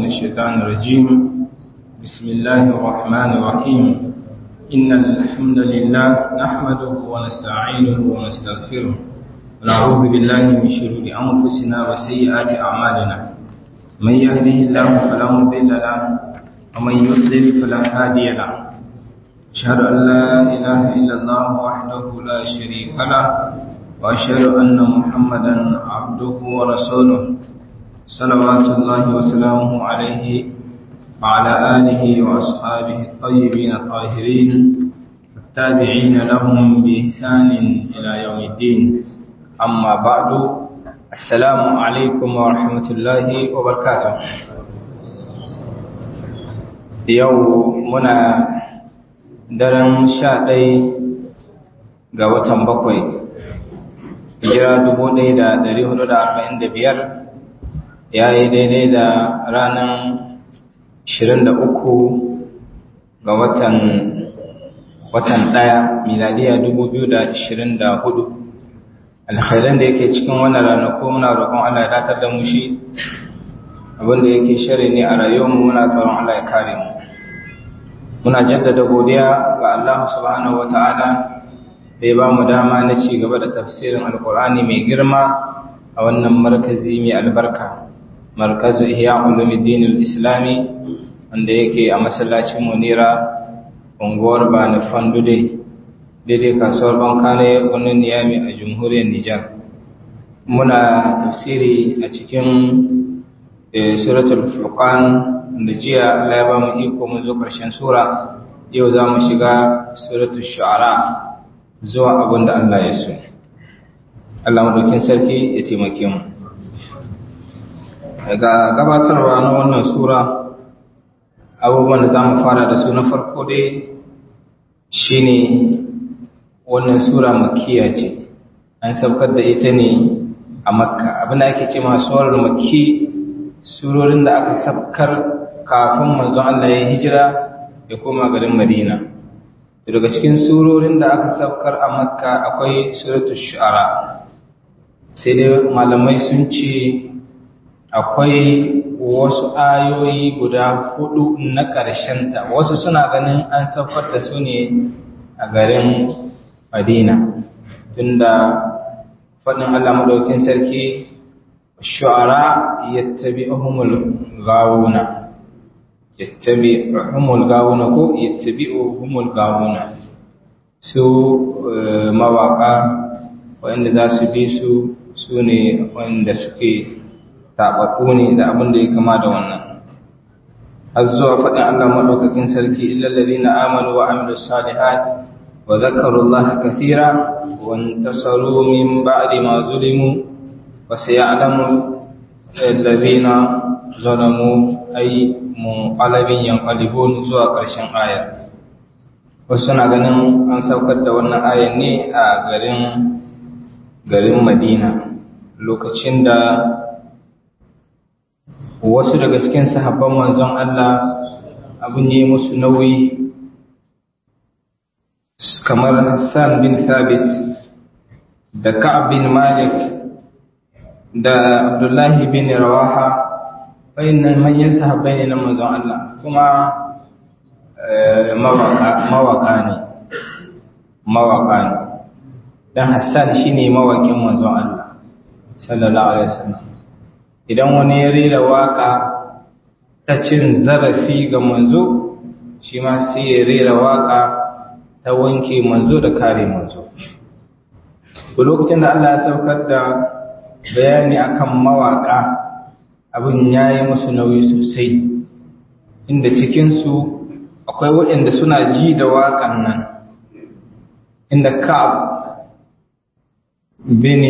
الشيطان الرجيم بسم الله الرحمن الرحيم إن الحمد لله نحمده ونستعينه ونستغفره ونعوذ بالله من شرور أنفسنا وسيئات أعمالنا من يهده الله فلا مضل له ومن يضلل فلا هادي له أشهد أن لا إله إلا الله وحده لا شريك له وأشهد أن محمدا عبده ورسوله صلوات الله وسلامه عليه وعلى آله وأصحابه الطيبين الطاهرين التابعين لهم بإحسان إلى يوم الدين أما بعد السلام عليكم ورحمة الله وبركاته يومنا daren sha ɗai ga watan bakwai hijira dubu ɗaya da ɗari hudu da arba'in da biyar ya yi daidai da ranar ashirin da uku ga watan watan ɗaya miladiya dubu biyu da ashirin da hudu alkhairan da yake cikin wannan ranaku muna roƙon Allah ya datar da mu shi abinda yake shari ne a rayuwarmu muna tsoron Allah ya kare mu muna jaddada godiya ga Allah subhanahu wata'ala da ya ba mu dama na ci gaba da tafsirin alkur'ani mai girma a wannan markazi mai albarka markazu ihya ulumuddin al-islami wanda yake a masallacin munira unguwar bani fandude daidai kasuwar bankane wani niyami a jamhuriyar nijar muna tafsiri a cikin suratul furqan da jiya Allah ya ba mu iko mun zo ƙarshen sura yau za mu shiga suratul shu'ara zuwa abin da Allah ya so Allah madaukin sarki ya taimake mu daga gabatarwa na wannan sura abubuwan da za mu fara da su na farko dai shine wannan sura makiya ce an saukar da ita ne a makka abin da ake ce ma surar makki surorin da aka sabkar kafin manzon Allah ya hijira ya koma garin Madina daga cikin surorin da aka sabkar a Makka akwai suratul shu'ara sai dai malamai sun ce akwai wasu ayoyi guda hudu na ƙarshen ta wasu suna ganin an saukar da su ne a garin Madina tunda faɗin Allah madaukin sarki shu'ara yattabi'uhumul ghawuna yattabi'uhumul ghawuna ko yattabi'uhumul ghawuna su mawaka wanda za su bi su su ne wanda suke taɓaɓɓu ne da abin da ya kama da wannan har zuwa faɗin Allah maɗaukakin sarki illal ladina amanu wa amilus salihat wa dhakaru Allah kathira wa intasaru min ba'di ma zulimu وسيعلم الذين ظلموا أي منقلب ينقلبون zuwa ƙarshen ayar wasu na ganin an saukar da wannan ayar ne a garin garin Madina lokacin da wasu daga cikin sahabban manzon Allah abin yi musu nauyi kamar Hassan bin Thabit da Ka'ab bin Malik da Abdullahi bin Rawaha wayannan manyan sahabbai ne na manzon Allah kuma mawaka ne mawaka ne dan Hassan shine mawakin manzon Allah sallallahu alaihi wasallam idan wani ya rera waka ta cin zarafi ga manzo shi ma sai ya rera waka ta wanke manzo da kare manzo lokacin da Allah ya saukar da bayani akan mawaka abin yayi musu nauyi sosai inda cikinsu akwai waɗanda suna ji da waƙan nan inda Ka'ab bin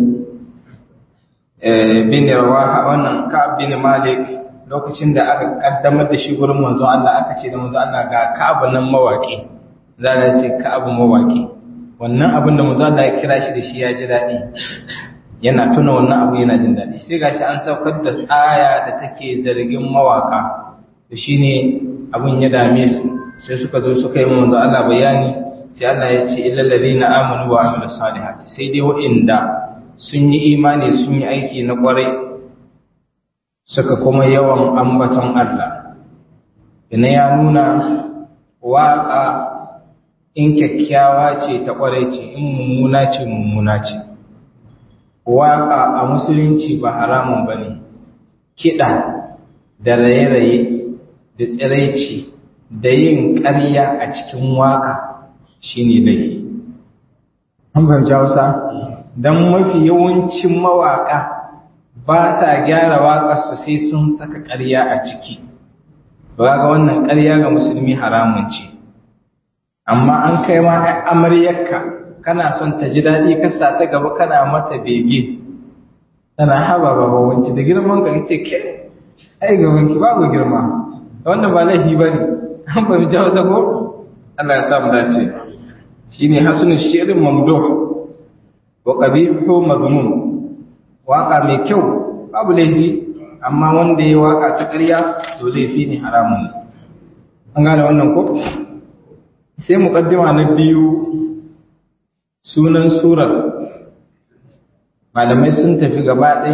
bin Rawaha wannan Ka'ab bin Malik lokacin da aka kaddamar da shi gurin manzo Allah aka ce da manzo Allah ga Ka'ab nan mawaki za a ce Ka'ab mawaki wannan abin da manzo Allah ya kira shi da shi ya ji daɗi yana tuna wannan abu yana jin daɗi sai gashi an saukar da aya da take zargin mawaka to shine abun ya dame su sai suka zo suka yi manzo Allah bayani sai Allah ya ce illal ladina amanu wa amilus salihati sai dai wa'inda sun yi imani sun yi aiki na kwarai suka kuma yawan ambaton Allah ina ya nuna waƙa in kyakkyawa ce ta ƙwarai ce in mummuna ce mummuna ce waƙa a musulunci ba haramun ba ne kiɗa da raye-raye da tsiraici da yin ƙarya a cikin waƙa shi ne laifi an fahimci hausa don mafi yawancin mawaƙa ba sa gyara waƙarsu sai sun saka ƙarya a ciki ba ga wannan ƙarya ga musulmi haramun ce amma an kai ma ai amaryarka kana son ta ji daɗi ka sa ta gaba kana mata bege tana haba ba ba wance da girman ka ce ke ai gaban ki babu girma wannan ba laifi ba ne an ba mu jawo sako Allah ya samu dace shine hasnu shirin mamduh wa qabihu madmum waka mai kyau babu laifi amma wanda ya waka ta ƙarya to laifi ne haramun ne an gane wannan ko sai muqaddima na biyu sunan surar malamai sun tafi gaba ɗai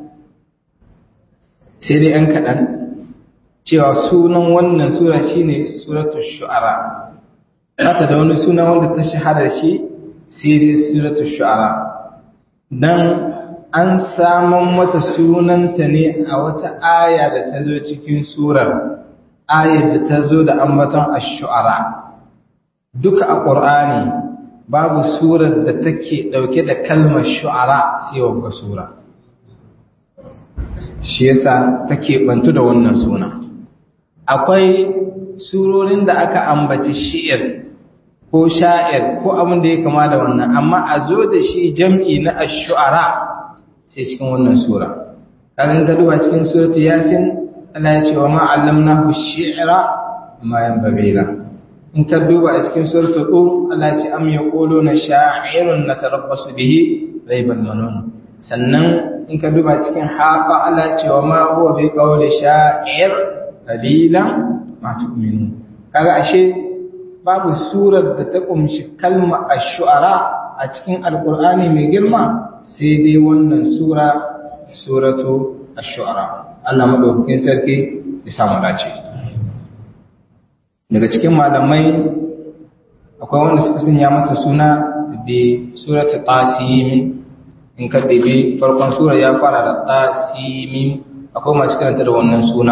sai dai ‘yan kaɗan cewa sunan wannan sura shine suratul shu'ara ta da wani suna wanda ta shahara shi sai dai suratul shu'ara dan an samun mata sunanta ne a wata aya da ta zo cikin surar ayar da ta zo da ambaton ash-shu'ara duka a ƙur'ani babu surar da take ɗauke da kalmar shu'ara sai wanga sura shi yasa take bantu da wannan suna akwai surorin da aka ambaci shi'ir ko sha'ir ko abin da ya kama da wannan amma a zo da shi jam'i na ash-shu'ara sai cikin wannan sura kagan ka duba cikin suratu yasin Allah ya ce wa ma allamnahu shi'ra ma yanbaghi la in ka duba a cikin suratu tur Allah ya ce am yaquluna sha'irun natarabbasu bihi raibal manun sannan in ka duba cikin haqa Allah ya ce wa ma huwa bi qawli sha'ir qalilan ma tu'minun kaga ashe babu surar da ta kumshi kalma ash-shu'ara a cikin alqur'ani mai girma sai dai wannan sura suratu ash-shu'ara Allah madaukakin sarki ya samu dace daga cikin malamai akwai wanda suka sanya mata suna bi suratu tasim in ka dabi farkon sura ya fara da tasim akwai masu karanta da wannan suna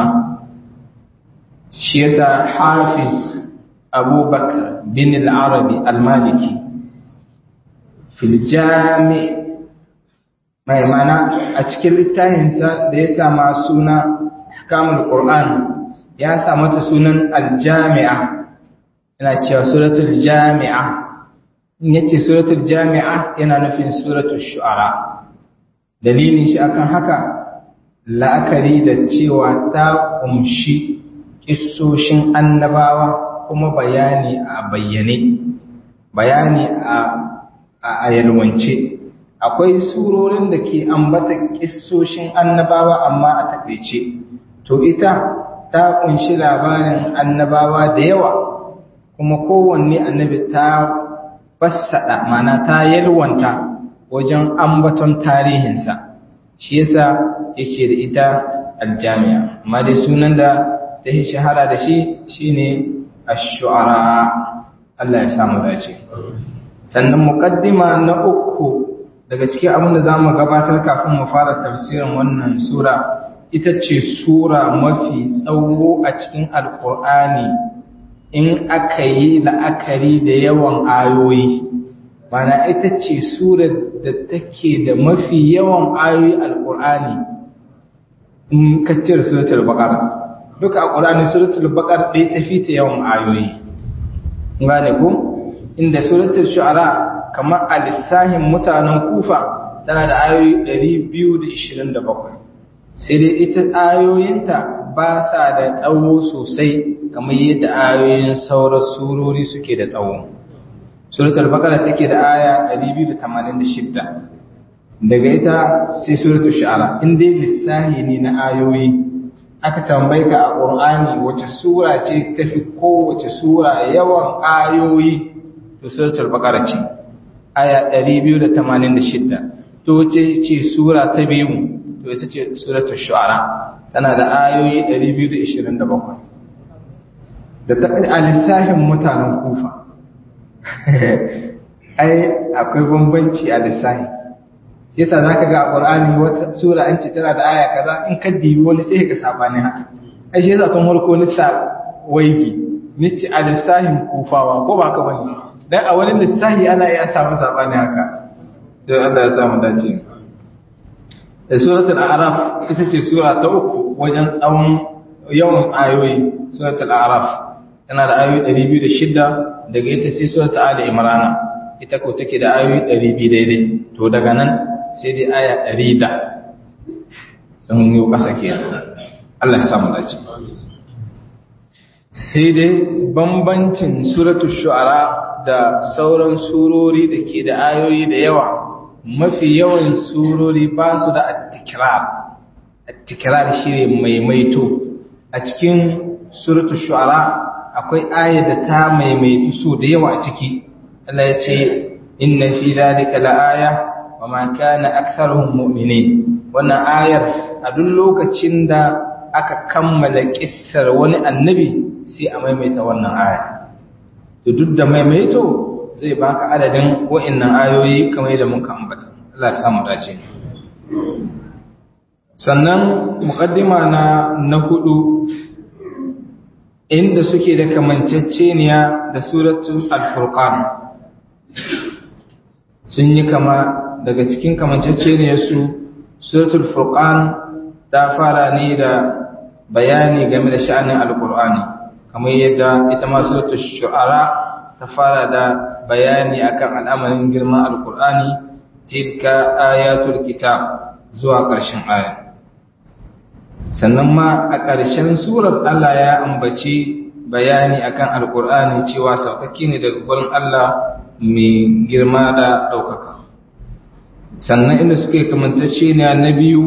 shi yasa hafiz abubakar bin al-arabi al-maliki fil jami' mai mana a cikin littafinsa da ya sama suna kamul Qur'an ya sa mata sunan aljami'a yana cewa suratul jami'a in yace suratul jami'a yana nufin suratul shu'ara dalilin shi akan haka la'akari da cewa ta kumshi kissoshin annabawa kuma bayani a bayyane bayani a a yalwance akwai surorin da ke ambata kissoshin annabawa amma a takaice to ita ta kunshi labarin annabawa da yawa kuma kowanne annabi ta fassada mana ta yalwanta wajen ambaton tarihinsa shi yasa yace da ita aljami'a amma dai sunan da ta yi shahara da shi shine ash-shu'ara Allah ya samu dace sannan muqaddima na uku daga cikin abin da za mu gabatar kafin mu fara tafsirin wannan sura ita ce sura mafi tsawo a cikin alkur'ani in aka yi la'akari da yawan ayoyi mana ita ce sura da take da mafi yawan ayoyi alkur'ani in ka cire suratul baqara duka a qur'ani suratul baqara ɗaya tafi ta yawan ayoyi gane ko inda suratul shu'ara kamar a lissahin mutanen kufa tana da ayoyi 227 sai dai ita ayoyinta ba sa da tsawo sosai kamar yadda ayoyin sauran surori suke da tsawo suratul baqara take da aya 286 daga ita sai suratul shu'ara in dai lissahi ne na ayoyi aka tambaye ka a qur'ani wace sura ce tafi kowace sura yawan ayoyi to suratul baqara ce aya 286 to ce ce sura ta biyu to ita ce suratul shu'ara tana da ayoyi 227 da ta a lissafin mutanen kufa ai akwai bambanci a lissafi yasa za ka ga a ƙwar'ani wata sura an ce tana da aya kaza in ka dibi wani sai ka sabanin haka ai shi yasa tun harko lissa waigi ni ce a lissafin kufawa ko ba ka wani dan a wani lissafi ana iya samu sabanin haka don Allah ya samu dace da suratul a'raf ita ce sura ta uku wajen tsawon yawan ayoyi suratul a'raf tana da ayoyi 206 daga ita sai suratul ali imran ita ko take da ayoyi 200 daidai to daga nan sai dai aya 100 sun yi kasa kenan Allah ya samu dace sai dai bambancin suratul shu'ara da sauran surori da ke da ayoyi da yawa mafi yawan surori ba su da attikirar attikirar shi ne maimaito a cikin suratul shu'ara akwai aya da ta maimaitu su da yawa a ciki Allah ya ce inna fi zalika la'aya wa ma kana aktharuhum mu'minin wannan ayar a duk lokacin da aka kammala kissar wani annabi sai a maimaita wannan aya to duk da maimaito zai baka adadin wa'annan ayoyi kamar yadda muka ambata Allah ya samu dace sannan muqaddima na na hudu inda suke da kamanceceniya da suratul al-furqan sun yi kama daga cikin kamanceceniyar su suratul furqan ta fara ne da bayani game da sha'anin alqur'ani kamar yadda ita ma suratul shu'ara ta fara da bayani akan al'amarin girman alkur'ani tilka ayatul kitab zuwa ƙarshen aya sannan ma a ƙarshen surar Allah ya ambaci bayani akan alkur'ani cewa saukaki ne daga gurin Allah mai girma da ɗaukaka sannan inda suke kamantacce ne na biyu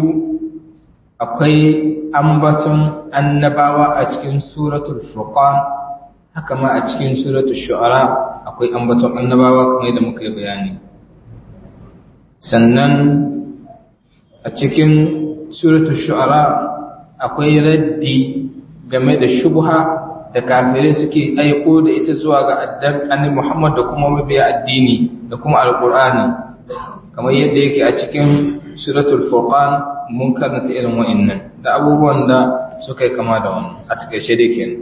akwai ambaton annabawa a cikin suratul furqan haka ma a cikin suratul shu'ara akwai ambaton annabawa kamar yadda muka yi bayani sannan a cikin suratul shu'ara akwai raddi game da shubha da kafirai suke aiko da ita zuwa ga addan annabi Muhammad da kuma mabiya addini da kuma alqur'ani kamar yadda yake a cikin suratul furqan mun karanta irin wa'annan da abubuwan da suka yi kama da wannan a takaice dai kenan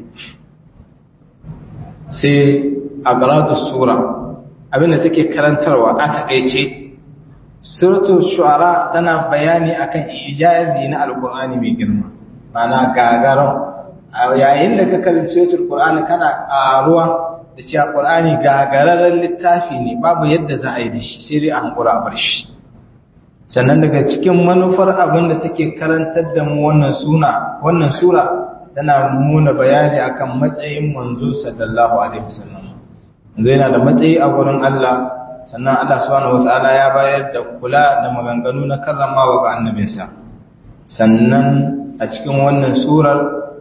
sai agradus sura abinda take karantarwa a takaice suratul shu'ara tana bayani akan ijazi na alqur'ani mai girma mana gagaron yayin da ka karanci suratul qur'ani kana karuwa da cewa qur'ani gagararren littafi ne babu yadda za a yi da shi sai dai a hankura a bar shi sannan daga cikin manufar abin da take karantar da mu wannan suna wannan sura tana nuna bayani akan matsayin manzo sallallahu alaihi wasallam yanzu yana da matsayi a wurin Allah sannan Allah subhanahu wataala ya bayar da kula da maganganu na karramawa ga annabinsa sannan a cikin wannan surar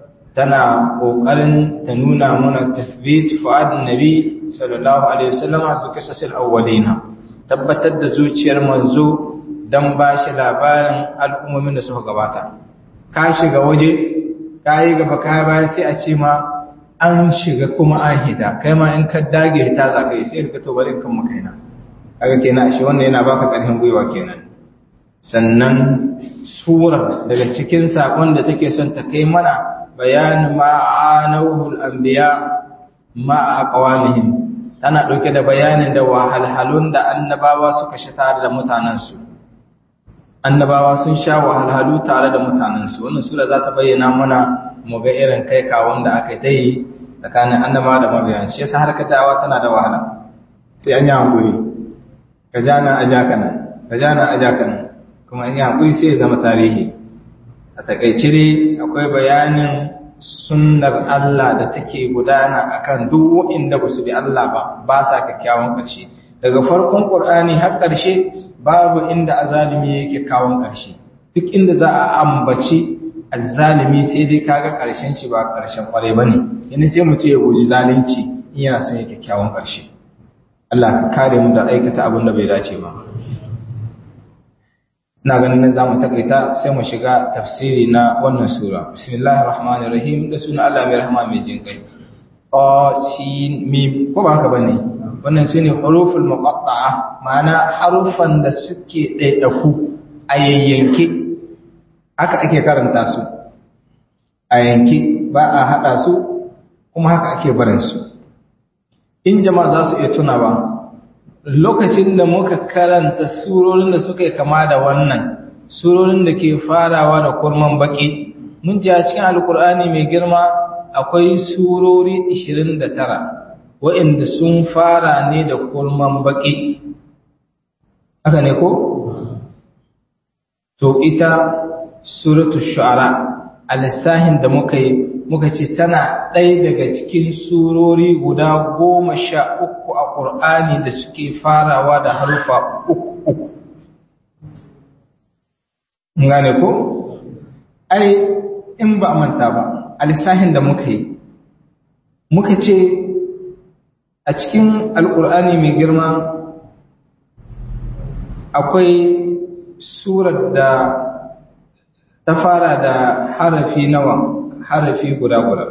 tana kokarin ta nuna mana tafbit fuadin nabi sallallahu alaihi wasallam a kisasil awwalina tabbatar da zuciyar manzo dan bashi labarin al'ummomin da suka gabata ka shiga waje ka yi gaba ka baya sai a ce ma an shiga kuma an hita kai ma in ka dage hita za ka yi sai ka to bari kan makaina kaga kenan shi wannan yana baka karfin gwiwa kenan sannan sura daga cikin sakon da take son ta kai mana bayan ma'anawul anbiya ma aqwamihim tana dauke da bayanin da wahalhalun da annabawa suka shi tare da mutanansu annabawa sun sha wahalhalu tare da mutanensu wannan sura za ta bayyana mana mu ga irin kai kawon da aka yi tsakanin annaba da mabiyan shi yasa harkar da'awa tana da wahala sai an yi hankuri ka jana a jaka nan ka jana a jaka nan kuma an yi hankuri sai ya zama tarihi a takaice dai akwai bayanin sunnar Allah da take gudana akan duk waɗanda ba su bi Allah ba ba sa kyakkyawan ƙarshe daga farkon Qur'ani har ƙarshe babu inda azalimi yake kawon ƙarshe duk inda za a ambaci azalimi sai dai kaga ƙarshen shi ba ƙarshen ƙwarai ba ne yana sai mu ce ya guji zalunci in yana son yake kyawun ƙarshe Allah ka kare mu da aikata abin da bai dace ba ina ganin nan zamu takaita sai mu shiga tafsiri na wannan sura bismillahir rahmanir rahim da sunan Allah mai rahama mai jin kai sin mim ko ba haka bane wannan sune huruful muqatta'a ma'ana harufan da suke ɗaiɗaku a yayyanke haka ake karanta su a yanke ba a haɗa su kuma haka ake barin su in jama'a za su iya tuna ba lokacin da muka karanta surorin da suka yi kama da wannan surorin da ke farawa da kurman baki mun ji a cikin alkur'ani mai girma akwai surori 29 waɗanda sun fara ne da kurman baki haka ne ko to ita suratu shu'ara a lissahin da muka yi muka ce tana ɗaya daga cikin surori guda goma sha uku a ƙur'ani da suke farawa da harufa uku uku gane ko? ai in ba a manta ba a lissahin da muka yi muka ce a cikin alƙur'ani mai girma akwai surar da ta fara da harafi nawa harafi guda guda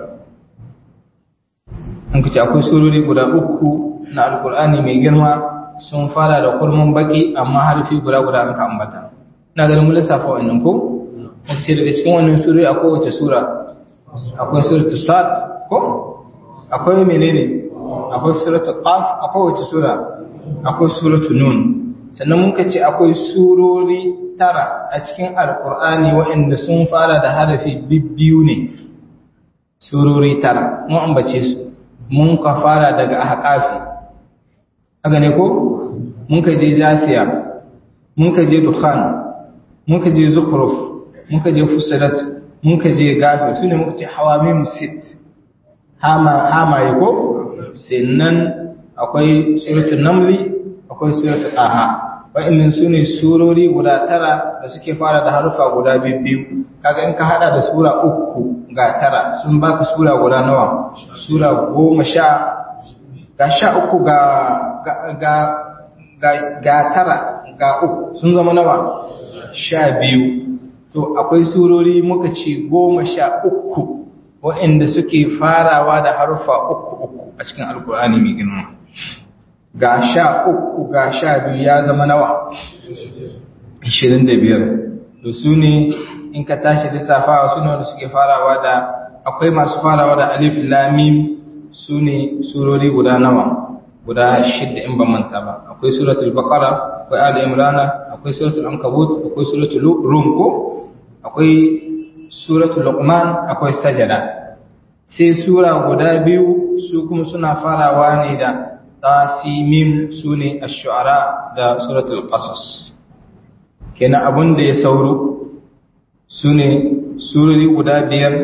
an kuce akwai surori guda uku na alkur'ani mai girma sun fara da kurmin baki amma harafi guda guda an ka ambata na ganin mun lissafa wannan ko muka ce daga cikin wannan surori akwai wace sura akwai suratul sad ko akwai menene akwai suratul qaf akwai wace sura akwai suratul nun sannan muka ce akwai surori tara a cikin alkur'ani waɗanda sun fara da harafi bibbiyu ne surori tara mun ambace su mun ka fara daga ahqafi haka ne ko mun ka je jasiya mun ka je dukhan mun ka je zukhruf mun ka je fusilat mun ka je gafir sune muka ce hawamim sit hama hama ko sannan akwai suratul namli akwai suratul aha wa'annan su ne surori guda tara da suke fara da harufa guda biyu kaga in ka hada da sura uku ga tara sun baka sura guda nawa sura goma sha ga sha uku ga ga ga ga tara ga uku sun zama nawa sha biyu to akwai surori muka ce goma sha uku wa'anda suke farawa da harufa uku uku a cikin alkur'ani mai girma ga sha uku ga sha biyu ya zama nawa ishirin da biyar da su ne in ka tashi lissafawa su ne wanda suke farawa da akwai masu farawa da alif lamim su ne surori guda nawa guda shidda in ban manta ba akwai suratul baqara akwai ali imrana akwai suratul ankabut akwai suratul rum ko akwai suratul luqman akwai sajada sai sura guda biyu su kuma suna farawa ne da tasimim su ne a shu'ara da suratul qasas kenan abin da ya sauro su ne surori guda biyar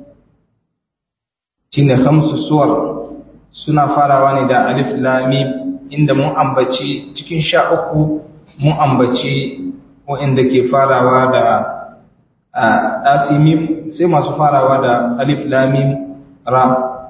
shine hamsu suwar suna farawa ne da alif lamim inda mun ambaci cikin sha uku mun ambaci wa'inda ke farawa da tasimim sai masu farawa da alif lamim ra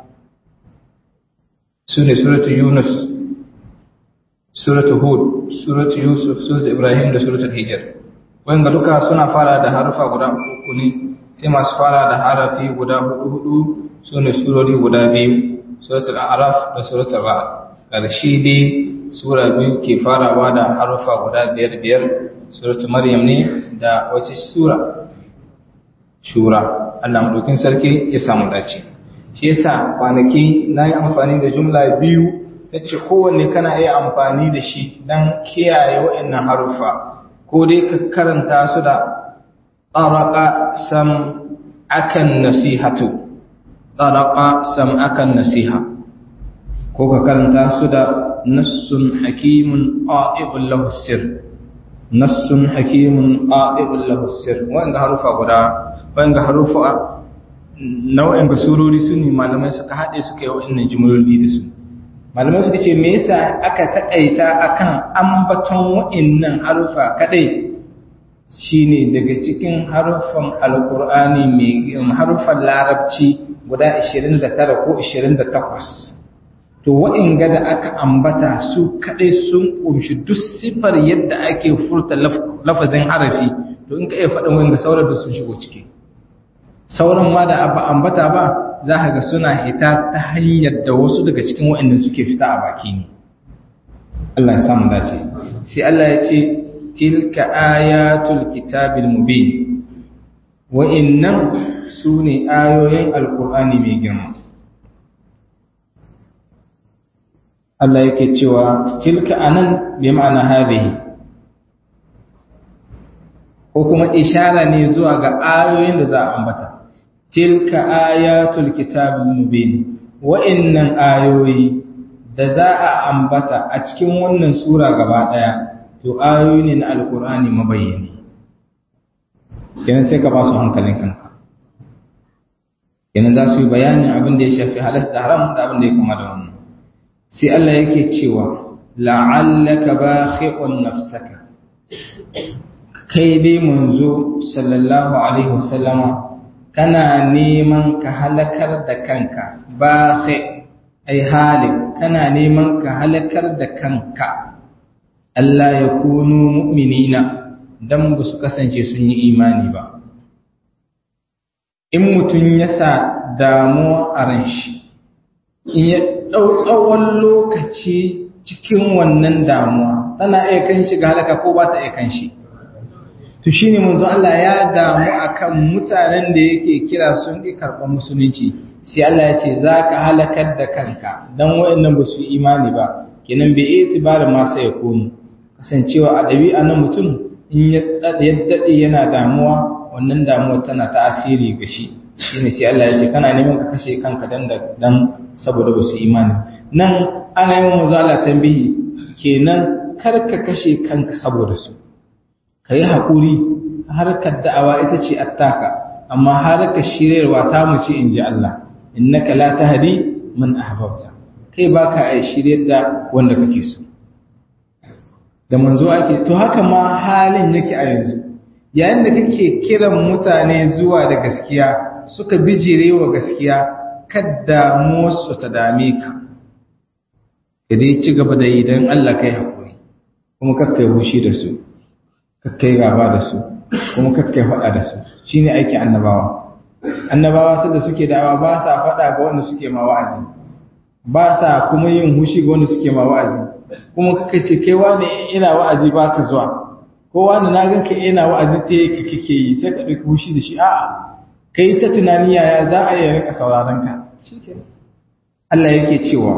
su ne suratu Yunus, suratu Hud, suratu Yusuf, suratu Ibrahim da suratu Hijr. Wanda duka suna fara da harufa guda uku ne, sai masu fara da harafi guda hudu hudu su ne surori guda biyu, suratu Araf da suratu Ra'ad. Ƙarshe dai sura biyu ke farawa da harufa guda biyar biyar, suratu Maryam ne da wace sura? Shura. Allah maɗaukin sarki ya samu dace. shi yasa kwanaki na yi amfani da jumla biyu ta ce kowanne kana iya amfani da shi don kiyaye waɗannan haruffa ko dai ka karanta su da tsaraka sam akan nasihatu tsaraka sam akan nasiha ko ka karanta su da nassun hakimun ƙa'i'un lahu sir nassun hakimun ƙa'i'un lahu sir wanda harufa guda wanda harufa nau'in ga surori su ne malamai suka haɗe suka yi wa'annan jimloli da su malamai suka ce me yasa aka taƙaita akan ambaton wa'annan harufa kadai shine daga cikin harufan alkur'ani mai harufan larabci guda 29 ko 28 to wa'inga da aka ambata su kadai sun kumshi duk sifar yadda ake furta lafazin harafi to in ka iya faɗin wa'inga sauran da sun shigo ciki sauran ma da ba ambata ba za ka ga suna hita ta hanyar da wasu daga cikin wa'inda suke fita a baki ne Allah ya samu dace sai Allah ya ce tilka ayatul kitabil mubin wa'innan su ne ayoyin alkur'ani mai girma Allah yake cewa tilka anan bi ma'ana hadhihi ko kuma ishara ne zuwa ga ayoyin da za a ambata tilka ayatul kitabil mubin wa'innan ayoyi da za a ambata a cikin wannan sura gaba daya to ayoyi ne na alkur'ani mabayyani kenan sai ka ba su hankalin kanka kenan za su yi bayanin abin da ya shafi halas da haram da abin da ya kama da wannan sai Allah yake cewa la'allaka bakhi'un nafsaka kai dai manzo sallallahu alaihi wasallama kana neman ka halakar da kanka bakhi ai halik kana neman ka halakar da kanka Allah ya kunu mu'minina dan ba su kasance sun yi imani ba in mutum ya sa damuwa a ran shi in ya ɗau tsawon lokaci cikin wannan damuwa tana iya kan shi ga halaka ko ba ta iya kan shi to shi ne manzo Allah ya damu akan mutanen da yake kira sun ƙi karɓar musulunci sai Allah ya ce za ka halakar da kanka don waɗannan ba su yi imani ba kenan bai iya tibarin masu ya komu kasancewa a ɗabi'a na mutum in ya daɗe yana damuwa wannan damuwa tana tasiri ga shi shine sai Allah ya ce kana neman ka kashe kanka dan dan saboda ba su imani nan ana yin muzala tambihi kenan kar ka kashe kanka saboda su kai hakuri harkar da'awa ita ce attaka amma harkar shiryarwa ta mu ce inji Allah innaka la tahdi man ahbabta kai baka ai shiryar da wanda kake so da manzo ake to haka ma halin yake a yanzu yayin da kake kiran mutane zuwa da gaskiya suka bijire wa gaskiya kadda musu ta dame ka ka dai ci gaba da yi don Allah kai haƙuri kuma kakkai hushi da su kakkai gaba da su kuma kakkai faɗa da su shine aikin annabawa annabawa su da suke da'awa ba sa faɗa ga wanda suke ma wa'azi ba sa kuma yin hushi ga wanda suke ma wa'azi kuma kakkai ce kai wani ina wa'azi ba ka zuwa ko wani na ganka ina wa'azi ta yi kake yi sai ka ɗauki hushi da shi a'a kai ta tunani yaya za a yi rika sauraron ka Allah yake cewa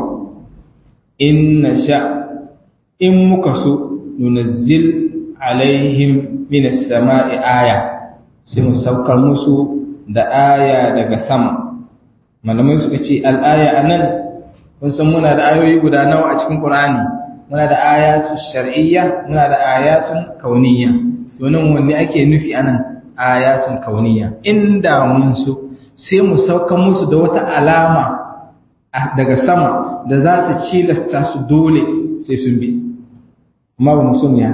in sha in muka so nunazzil alaihim minas sama'i aya sai mu saukar musu da aya daga sama malamai suka ce al'aya anan kun san muna da ayoyi guda nawa a cikin Qur'ani muna da ayatun shar'iyya muna da ayatun kauniyya domin wanne ake nufi anan ayatun kauniya inda mun so sai mu sauka musu da wata alama daga sama da za ta cilasta su dole sai sun bi amma ba mu so mu ya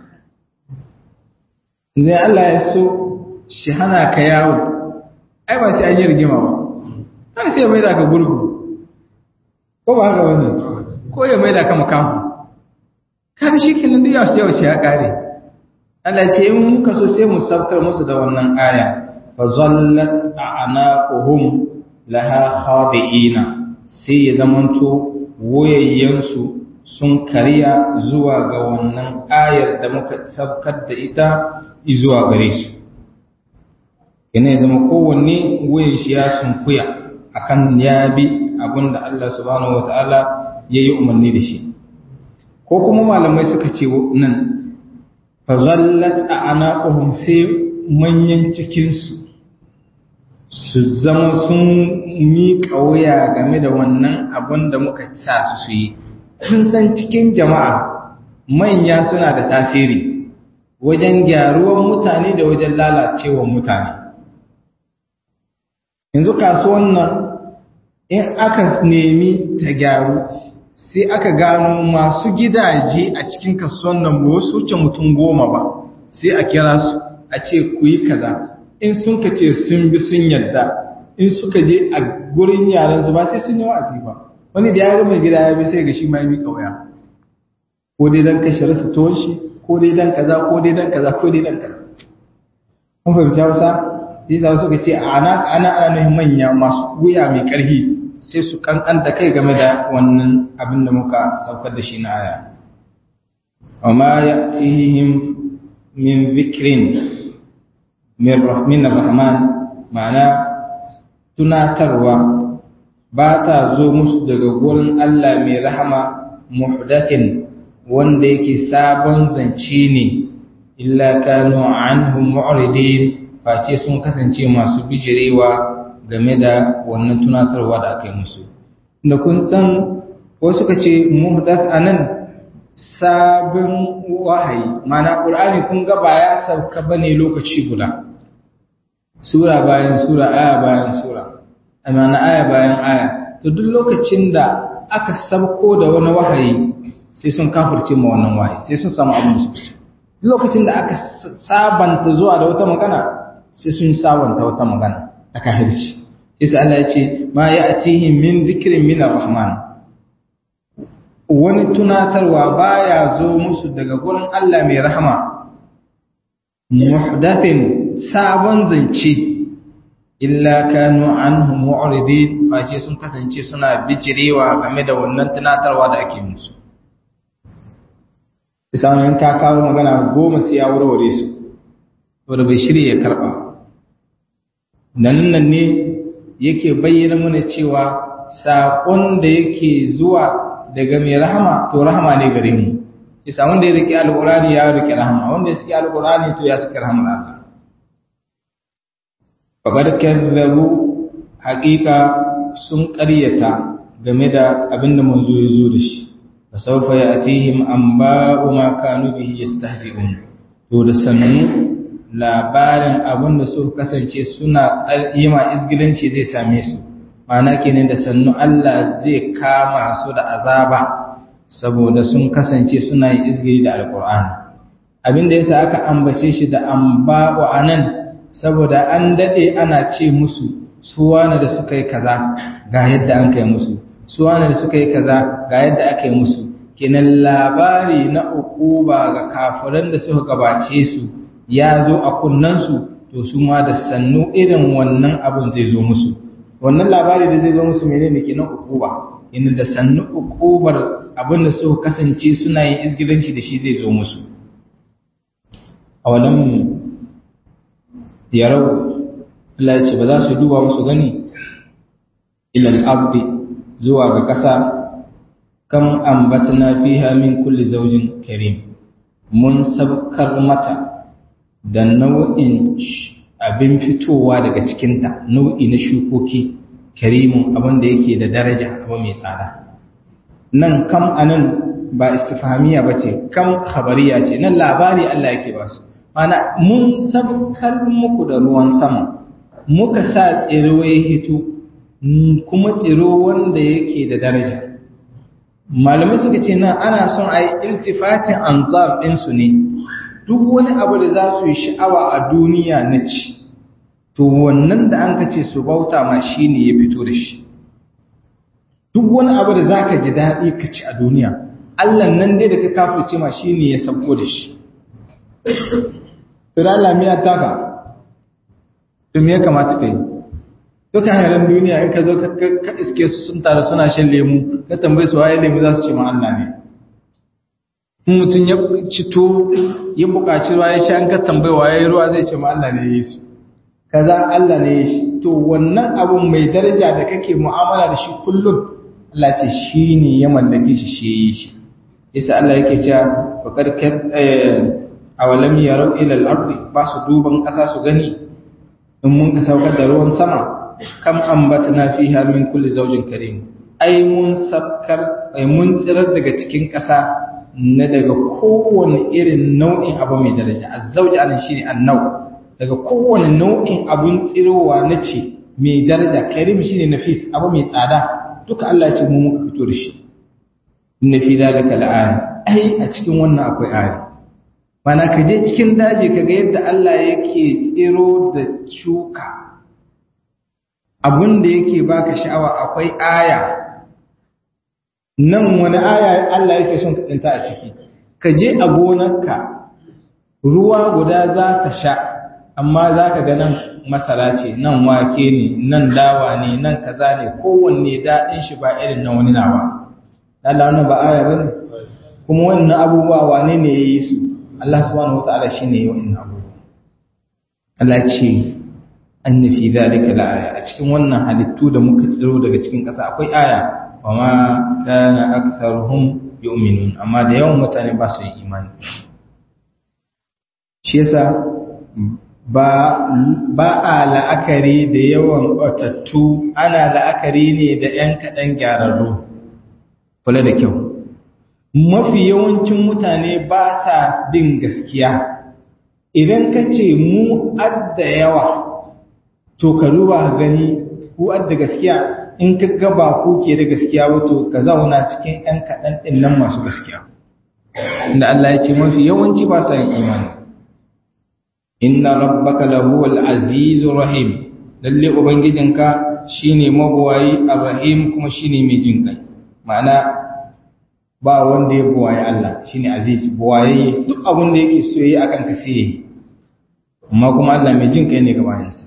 ne Allah ya so shi hana ka yawo ai ba sai an yi rigima ba ai sai mai da ka gurgu ko ba haka bane ko ya mai da ka makamu kada shi kenan da yawa sai ya kare Allah ce in muka so sai mu saukar musu da wannan aya fa zallat a'naquhum laha khadi'ina sai ya zamanto wayayyansu sun kariya zuwa ga wannan ayar da muka saukar da ita zuwa gare su yana ya zama kowanne wayan shi ya sunkuya akan ya bi abinda Allah subhanahu wataala ya yi umarni da shi ko kuma malamai suka ce nan fazallat a anaƙuhum sai manyan cikinsu su zama sun miƙa wuya game da wannan abin da muka sa su su yi kun san cikin jama'a manya suna da tasiri wajen gyaruwan mutane da wajen lalacewan mutane yanzu kasuwan nan in aka nemi ta gyaru sai aka gano masu gidaje a cikin kasuwan nan ba wasu wuce mutum goma ba sai a kira su a ce ku yi kaza in sun ka ce sun bi sun yadda in suka je a gurin yaran su ba sai sun yi wa'azi ba wani da ya ga mai gida ya bi sai ga shi ma ya bi kauya ko dai dan kashe rasa tuwon shi ko dai dan kaza ko dai dan kaza ko dai dan kaza kun fahimta wasa yasa suka ce ana ana ana nuhin manya masu wuya mai karfi sai su kankanta kai game da wannan abin da muka saukar da shi na aya amma ya'tihim min dhikrin min rahmin rahman ma'ana tunatarwa ba ta zo musu daga gurin Allah mai rahama muhdathin wanda yake sabon zance ne illa kanu anhum mu'ridin face sun kasance masu bijirewa game da wannan tunatarwa da aka yi musu da kun san wasu ka ce muhdath anan sabon wahayi mana qur'ani kun ga ba ya sauka bane lokaci guda sura bayan sura aya bayan sura amana aya bayan aya to duk lokacin da aka sabko da wani wahayi sai sun kafirce ma wannan wahayi sai sun samu abin su duk lokacin da aka sabanta zuwa da wata magana sai sun sabanta wata magana a kahirci sai Allah ya ce ma ya'tihim min dhikrin min ar-rahman wani tunatarwa baya zo musu daga gurin Allah mai rahama muhdathin sabon zance illa kanu anhu mu'ridin face sun kasance suna bijirewa game da wannan tunatarwa da ake musu misalin ka kawo magana goma sai ya warware su wanda bai shirya ya karba nan nan ne yake bayyana mana cewa saƙon da yake zuwa daga mai rahama to rahama ne gare mu isa wanda ya riƙe alƙur'ani ya riƙe rahama wanda ya saki alƙur'ani to ya saki rahama Allah faƙar kazzabu haƙiƙa sun ƙaryata game da abin da manzo ya zo da shi fa sawfa ya'tihim anba'u ma kanu bihi yastahzi'un to da sannu labarin abin da suka kasance suna yi ma izgilanci zai same su ma'ana kenan da sannu Allah zai kama su da azaba saboda sun kasance suna yi izgiri da alkur'ani abin da yasa aka ambace shi da amba'u anan saboda an dade ana ce musu su wani da suka yi kaza ga yadda an kai musu su wani da suka yi kaza ga yadda aka yi musu kenan labari na ukuba ga kafiran da suka gabace su ya zo a kunnansu to su ma da sannu irin wannan abin zai zo musu wannan labari da zai zo musu menene kenan ukuba inda da sannu ukubar abin da suka kasance suna yin izgilanci da shi zai zo musu a wannan yarau Allah ya ce ba za su duba musu gani ilal abdi zuwa ga ƙasa kam ambatna fiha min kulli zawjin karim mun sabkar mata da nau'in abin fitowa daga cikinta nau'i na shukoki karimun abin da yake da daraja abu mai tsada nan kam anan ba istifhamiya ba ce kam khabariya ce nan labari Allah yake ba su mana mun sabkar muku da ruwan sama muka sa tsiro ya hito kuma tsiro wanda yake da daraja malamai suka ce nan ana son a yi iltifatin anzar ɗinsu ne duk wani abu da za su yi sha'awa a duniya na ci to wannan da an ka ce su bauta ma shi ne ya fito da shi duk wani abu da za ka ji daɗi ka ci a duniya allah nan dai da ka kafirce ma shi ne ya sabko da shi to da allah miya taka to me ya kamata ka yi duka hairan duniya in ka zo ka iske su sun taru suna shan lemu ka tambayi su waye lemu za su ce ma allah ne mutum ya cito ya buƙaci ruwa ya sha an ka tambayi waye ruwa zai ce ma Allah ne ya yi su kaza Allah ne ya shi to wannan abun mai daraja da kake mu'amala da shi kullum Allah ce shi ne ya mallake shi shi yi shi yasa Allah yake cewa faqad kat awalam yarau ila al-ardi ba su duban ƙasa su gani in mun ka saukar da ruwan sama kam ambatna fiha min kulli zawjin karim ai mun sabkar ai mun tsirar daga cikin ƙasa na daga kowane irin nau'in abu mai daraja azzauji anan shine annau daga kowane nau'in abun tsirowa na ce mai daraja karim shine nafis abu mai tsada duka Allah ya ce mu muka fito da shi inna fi dalika la'aya ai a cikin wannan akwai aya mana ka je cikin daji ka ga yadda Allah yake tsiro da shuka abun da yake baka sha'awa akwai aya nan wani aya Allah yake son ka tsinta a ciki ka je a gonarka ruwa guda za ta sha amma za ka ga nan masara ce nan wake ne nan dawa ne nan kaza ne kowanne daɗin shi ba irin na wani nawa Allah wannan ba aya bane kuma wannan abubuwa wane ne ya yi su Allah subhanahu wataala shine ya yi wannan abubuwa Allah ce anna fi dhalika la aya a cikin wannan halittu da muka tsiro daga cikin ƙasa akwai aya wa ma kana aktharuhum yu'minun amma da yawan mutane ba su yi imani shi yasa ba ba a la'akari da yawan batattu ana la'akari ne da ‘yan kaɗan gyararru kula da kyau mafi yawancin mutane ba sa bin gaskiya idan ka ce mu adda yawa to ka duba gani ku adda gaskiya in ka gaba ku ke da gaskiya wato ka zauna cikin ‘yan kaɗan ɗin nan masu gaskiya inda Allah ya ce mafi yawanci ba sa yin imani inna rabbaka lahuwal azizur rahim lalle ubangijinka shine mabuwayi arrahim kuma shine mai jin kai ma'ana ba wanda ya buwaye Allah shine aziz buwaye duk abin da yake so yi akan ka sai yi amma kuma Allah mai jin kai ne ga bayansa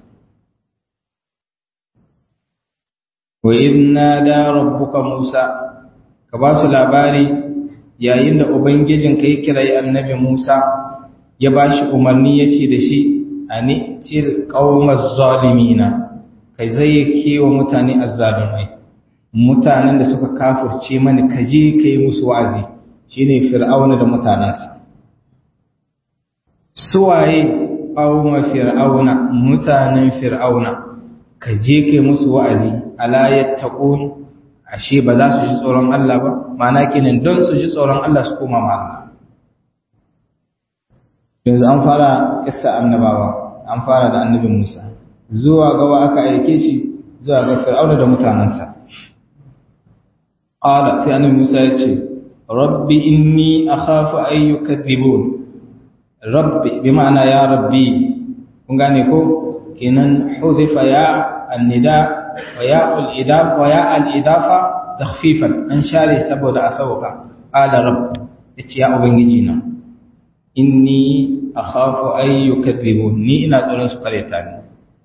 wa idna da rabbuka Musa ka ba su labari yayin da ubangijinka ya kirayi annabi Musa ya ba shi umarni ya ce da shi a ni til ƙaumar zalimina kai zai kewa mutane azzalumai mutanen da suka kafurce mani kaje ka yi musu wa'azi shi ne fir'auna da mutanensa suwaye ƙaumar fir'auna mutanen fir'auna kaje ka yi musu wa'azi alayat taƙon ashe ba za su ji tsoron Allah ba ma'ana kenan don su ji tsoron Allah su koma ma Allah yanzu an fara kissa annabawa an fara da annabin Musa zuwa gaba aka aike shi zuwa ga Fir'auna da mutanansa qala sai annabi Musa ya ce rabbi inni akhafu an yukadhibun rabbi bi ma'ana ya rabbi kun gane ko kenan hudifa ya annida wa ya al-idaf wa ya al-idafa takhfifan an share saboda asauka qala rabb yace ya ubangiji na inni akhafu an yukadhibun ni ina tsoron su kareta ni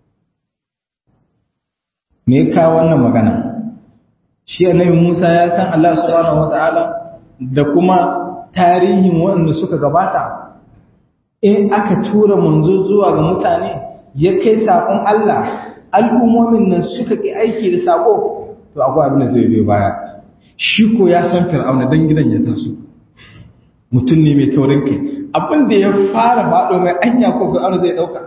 me ka wannan magana shi annabi Musa ya san Allah subhanahu wataala da kuma tarihin waɗanda suka gabata in aka tura manzo zuwa ga mutane ya kai sakon Allah al'ummomin nan suka ki aiki da sako to akwai abin da zai biyo baya shi ko ya san fir'auna dan gidan ya taso mutum ne mai taurin kai abin da ya fara faɗo mai anya ko fir'auna zai ɗauka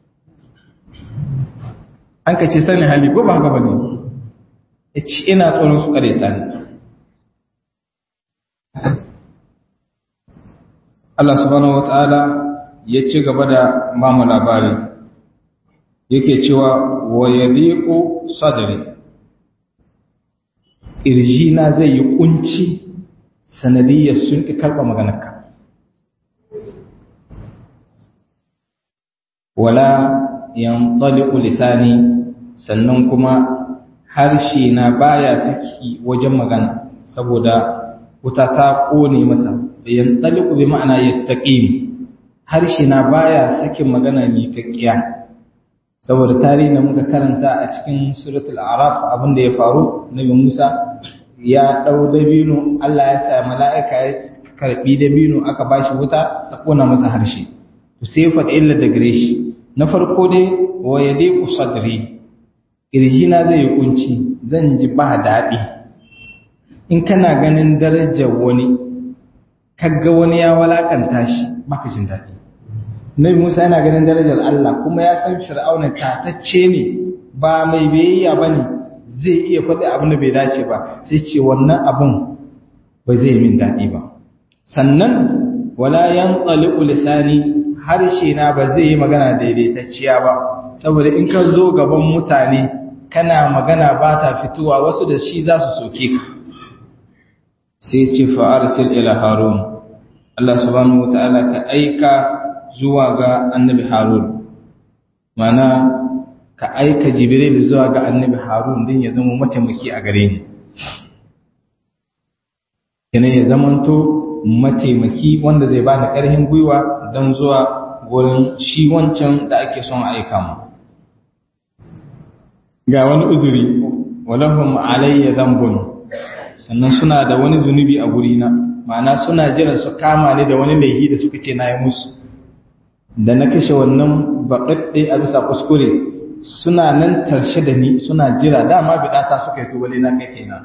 an ka ce sanin hali ko ba haka ba ne ya ci ina tsoron su ƙare ta ne Allah subhanahu wa ta'ala ya ci gaba da mamu labari yake cewa wa yadiqu sadri irjina zai yi kunci sanadiyyar sun ƙi karɓa maganarka wala yanṭaliqu lisani sannan kuma harshe na baya saki wajen magana saboda wuta ta kone masa yanṭaliqu bi ma'ana yastaqim harshe na baya sakin magana ne kakkiya saboda tarihin da muka karanta a cikin suratul araf abin da ya faru nabi Musa ya dau dabino Allah ya sa mala'ika ya karbi dabino aka bashi wuta ta kona masa harshe to sai fa illa da gare shi na farko dai wa yadiku sadri na zai yi kunci zan ji ba daɗi in kana ganin darajar wani kaga wani ya walakanta shi baka jin daɗi Nabi Musa yana ganin darajar Allah kuma ya san Fir'auna tatacce ne ba mai biyayya bane zai iya faɗi abin da bai dace ba sai ce wannan abun ba zai min daɗi ba sannan wala yanqaliqu lisani harshe na ba zai yi magana daidaitacciya ba saboda in ka zo gaban mutane kana magana ba ta fitowa wasu da shi za su soke ka sai ce fa'arsil ila harun Allah subhanahu wata'ala ka aika zuwa ga annabi harun mana ka aika jibril zuwa ga annabi harun din ya zama mataimaki a gare ni kenan ya zamanto mataimaki wanda zai ba da ƙarfin gwiwa don zuwa wurin shi wancan da ake son aika mu ga wani uzuri walahum alayya dhanbun sannan suna da wani zunubi a gurina ma'ana suna jiran su kama ni da wani laifi da suka ce na yi musu da na kashe wannan baɗaɗɗe a bisa kuskure suna nan tarshe da ni suna jira dama bidata suka yi tubali na kai kenan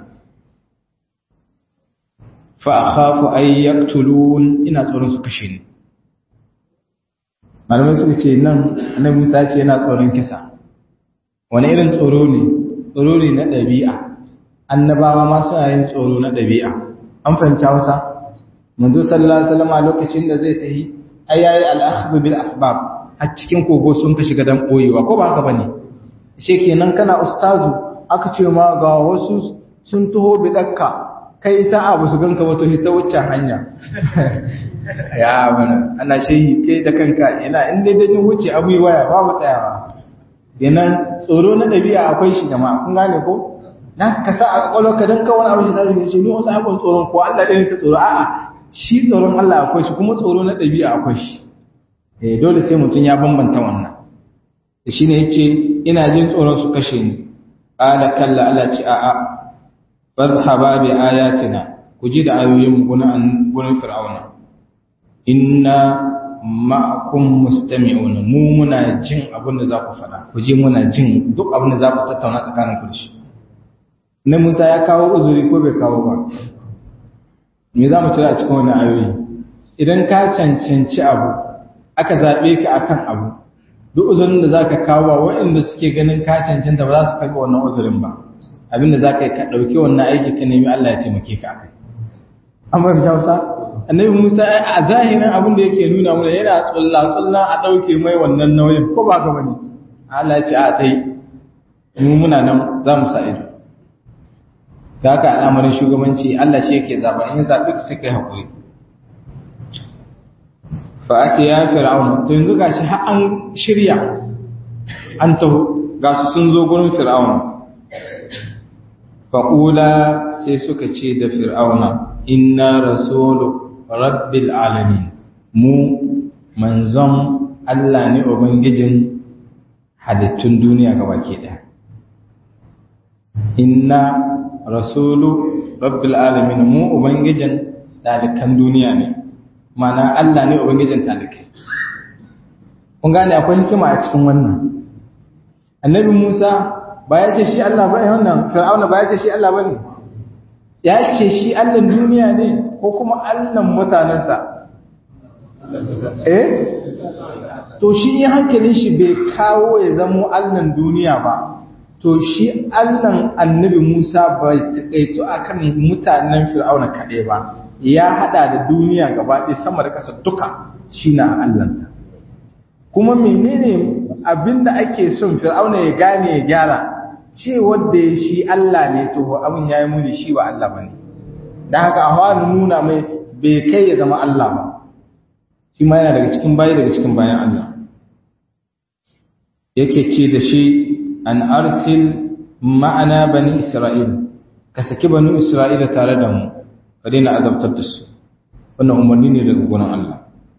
fa akhafu ay yaqtulun ina tsoron su kashe ni malamai suka ce nan annabi Musa ce yana tsoron kisa wani irin tsoro ne tsoro ne na ɗabi'a annabawa ma suna yin tsoro na ɗabi'a an fahimci Hausa manzo sallallahu alaihi wasallam lokacin da zai tahi ai yayi al-akhdhu bil asbab a cikin kogo sun ka shiga dan boyewa ko ba haka bane she kenan kana ustazu aka ce ma ga wasu sun taho bidakka kai sa'a ba su ganka ba to ta wuce hanya ya bana ana shehi kai da kanka ina in dai dai wuce abu yi waya babu tsayawa kenan tsoro na dabi'a akwai shi jama'a kun gane ko na ka sa a kwallo ka dan kawai abu shi tashi ne shi ni wallahi ban tsoron ko Allah ɗaya ka tsoro a'a shi tsoron Allah akwai shi kuma tsoro na dabi'a akwai shi eh dole sai mutum ya bambanta wannan shine yace ina jin tsoron su kashe ni qala kalla Allah ce a'a fadhhaba bi ayatina ku ji da ayoyin gunan gunan fir'auna inna ma'akum mustami'un mu muna jin abin da za ku faɗa ku ji muna jin duk abin da za ku tattauna tsakanin ku da shi na Musa ya kawo uzuri ko bai kawo ba me za mu cira a cikin wannan ayoyi idan ka cancanci abu aka zaɓe ka akan abu duk uzurin da za ka kawo ba waɗanda suke ganin ka cancanta ba za su karɓi wannan uzurin ba abinda za ka yi ka ɗauki wannan aiki ka nemi Allah ya taimake ka akai an bai fita wasa annabi musa a zahirin abin da yake nuna mana yana tsulla tsulla a ɗauke mai wannan nauyin ko ba ka bane Allah ya ce a tai mu muna nan za mu sa ido da haka al'amarin shugabanci Allah shi yake zaba in ya zaɓi su kai haƙuri fa a ce ya fir'auna to yanzu gashi har an shirya an taho ga su sun zo gurin fir'auna faƙula sai suka ce da fir'auna inna rasulu rabbil alamin mu manzon Allah ne ubangijin halittun duniya gaba ke ɗaya inna rasulu rabbil alamin mu ubangijin dalikan duniya ne mana Allah ne ubangijin talikai kun gane akwai hikima a cikin wannan annabi Musa ba ya ce shi Allah ba wannan fir'auna ba ya ce shi Allah ba ne ya ce shi Allah duniya ne ko kuma Allah mutanensa eh to shi in hankalin shi bai kawo ya zamo Allah duniya ba to shi Allah annabi Musa bai taƙaito akan mutanen fir'auna kaɗai ba ya hada da duniya gaba ɗaya sama da ƙasa duka shi na Allah kuma menene abinda ake son fir'auna ya gane ya gyara ce wanda ya shi Allah ne to abin yayi muni shi wa Allah bane dan haka a hawa nuna mai bai kai ya zama Allah ba shi ma yana daga cikin bayi daga cikin bayan Allah yake ce da shi an arsil ma'ana bani Isra'il ka saki bani Isra'ila tare da mu ka daina azabtar da su wannan umarni ne daga gurin Allah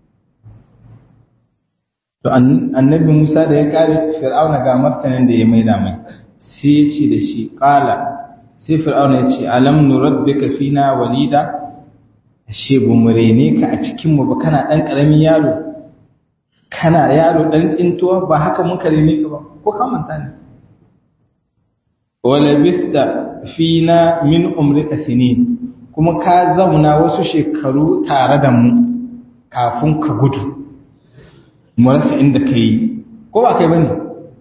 to annabi Musa da ya kare Fir'auna ga martanin da ya maida mai sai ya ce da shi qala sai Fir'auna ya ce alam nurabbika fina walida ashe bu murene ka a cikin mu ba kana dan karamin yaro kana yaro dan tsintuwa ba haka mun kare ne ka ba ko ka manta ne wala bista fina min umrika sinin kuma ka zauna wasu shekaru tare da mu kafin ka gudu mu rasa inda ka yi ko ba kai bane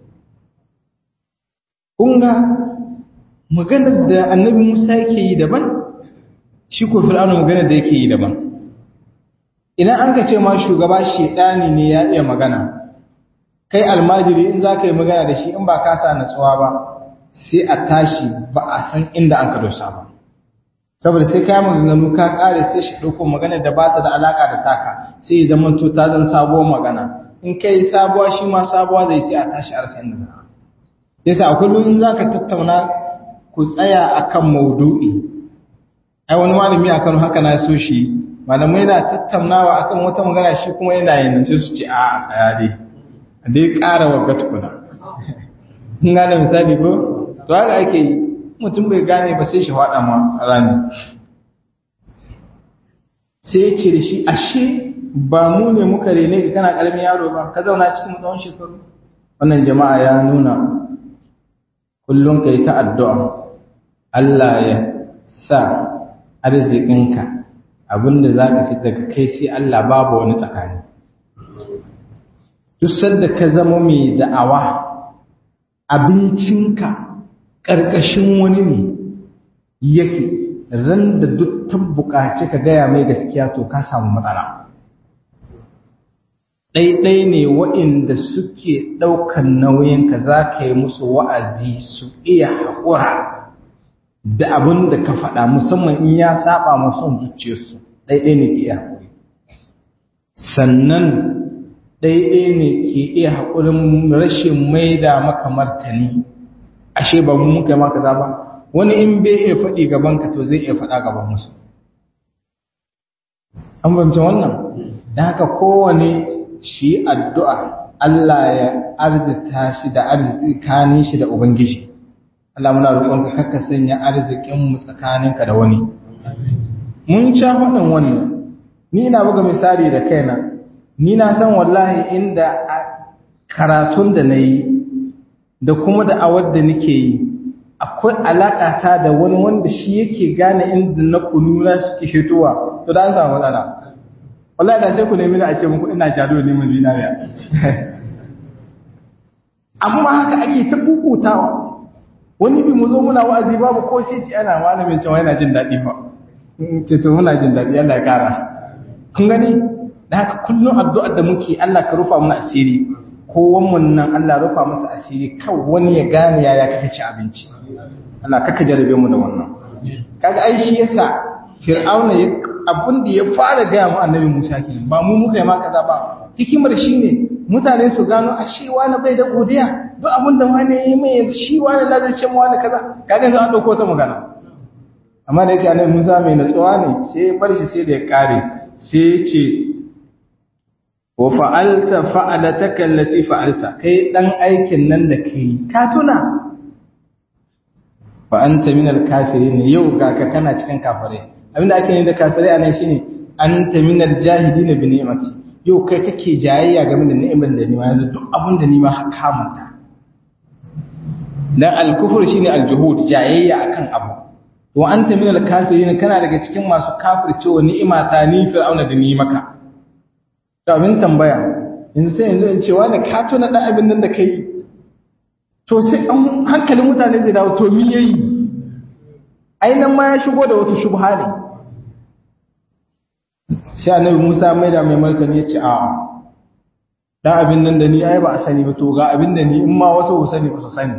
kunga maganar da annabi Musa yake yi daban shi ko fir'auna maganar da yake yi daban idan an ka ce ma shugaba shedani ne ya iya magana kai almajiri in za ka yi magana da shi in ba ka sa natsuwa ba sai a tashi ba a san inda an ka dosa ba saboda sai kayan maganganu ka kare sai shi ɗauko magana da ba ta da alaka da taka sai ya zama to ta zan sabuwar magana in kai sabuwa shi ma sabuwa zai sai a tashi a rasa inda za yasa akwai lokacin za ka tattauna ku tsaya akan maudu'i ai wani malami a Kano haka na so shi malamai na tattaunawa akan wata magana shi kuma yana yin sai su ce a tsaya dai a dai ƙara wa tukuna kun gane misali ko to haka ake yi mutum bai gane ba sai shi faɗa ma rani sai ya ce da shi ashe ba mu ne muka rene ka kana ƙaramin yaro ba ka zauna cikin tsawon shekaru wannan jama'a ya nuna kullum ka yi ta addu'a Allah ya sa arzikinka abinda za ka ci daga kai sai Allah babu wani tsakani duk sanda ka zama mai da'awa abincinka ƙarƙashin wani ne yake ran da duk ta buƙaci ka gaya mai gaskiya to ka samu matsala ɗaiɗai ne waɗanda suke ɗaukan nauyinka za ka yi musu wa'azi su iya haƙura da abin da ka faɗa musamman in ya saba masu zuciyarsu ɗaiɗai ne ke iya haƙuri sannan ɗaiɗai ne ke iya haƙurin rashin maida maka martani ashe ba mu muka maka za ba wani in bai iya faɗi gaban ka to zai iya faɗa gaban musu an bamce wannan don haka kowane shi addu'a Allah ya arzita shi da arzikanin shi da Ubangiji Allah muna roƙonka kakka sanya arzikinmu tsakaninka da wani mun sha faɗin wannan ni ina buga misali da kaina ni na san wallahi inda karatun da na yi da kuma da awar da nake yi akwai alaƙa ta da wani wanda shi yake gane inda na kununa suke hitowa to da an samu matsala wallahi da sai ku nemi da a ce muku ina jado neman zinariya amma haka ake ta kukutawa wani bi mu zo muna wa'azi babu ko sisi ana malamin cewa yana jin daɗi ba ce to muna jin daɗi Allah ya ƙara kun gani da haka kullum addu'ar da muke Allah ka rufa mana asiri kowan mun nan Allah rufa masa asiri kan wani ya gane yaya kake ci abinci Allah kaka jarabe mu da wannan kaga ai shi yasa fir'auna ya abin da ya fara gaya mu annabi Musa kenan ba mu muka yi ma kaza ba hikimar shine mutane su gano a shi wani bai da godiya duk abin da wani yi mai yanzu shi wani na zai ce mu wani kaza kaga yanzu an dauko ta magana amma da yake annabi Musa mai natsuwa ne sai ya bar shi sai da ya kare sai ya ce wa fa'alta fa'alataka allati fa'alta kai dan aikin nan da kai ka tuna fa anta min al-kafirin yau ga ka kana cikin kafirai abinda ake yi da kafirai anan shine anta min al-jahidin bi ni'mati yau kai kake jayayya game da ni'imar da ni ma yanzu duk abin da ni ma haka manta dan al-kufr shine al-juhud jayayya akan abu wa anta min al-kafirin kana daga cikin masu kafircewa ni'ima ta ni fir'auna da ni maka to abin tambaya yanzu sai yanzu in ce wani ka tuna dan abin nan da kai to sai an hankalin mutane zai dawo to mi yayi ainihin ma ya shigo da wata shubha ne sai annabi Musa mai da mai martani ya ce a dan abin nan da ni ai ba a sani ba to ga abin da ni in ma wasu ba sani ba su sani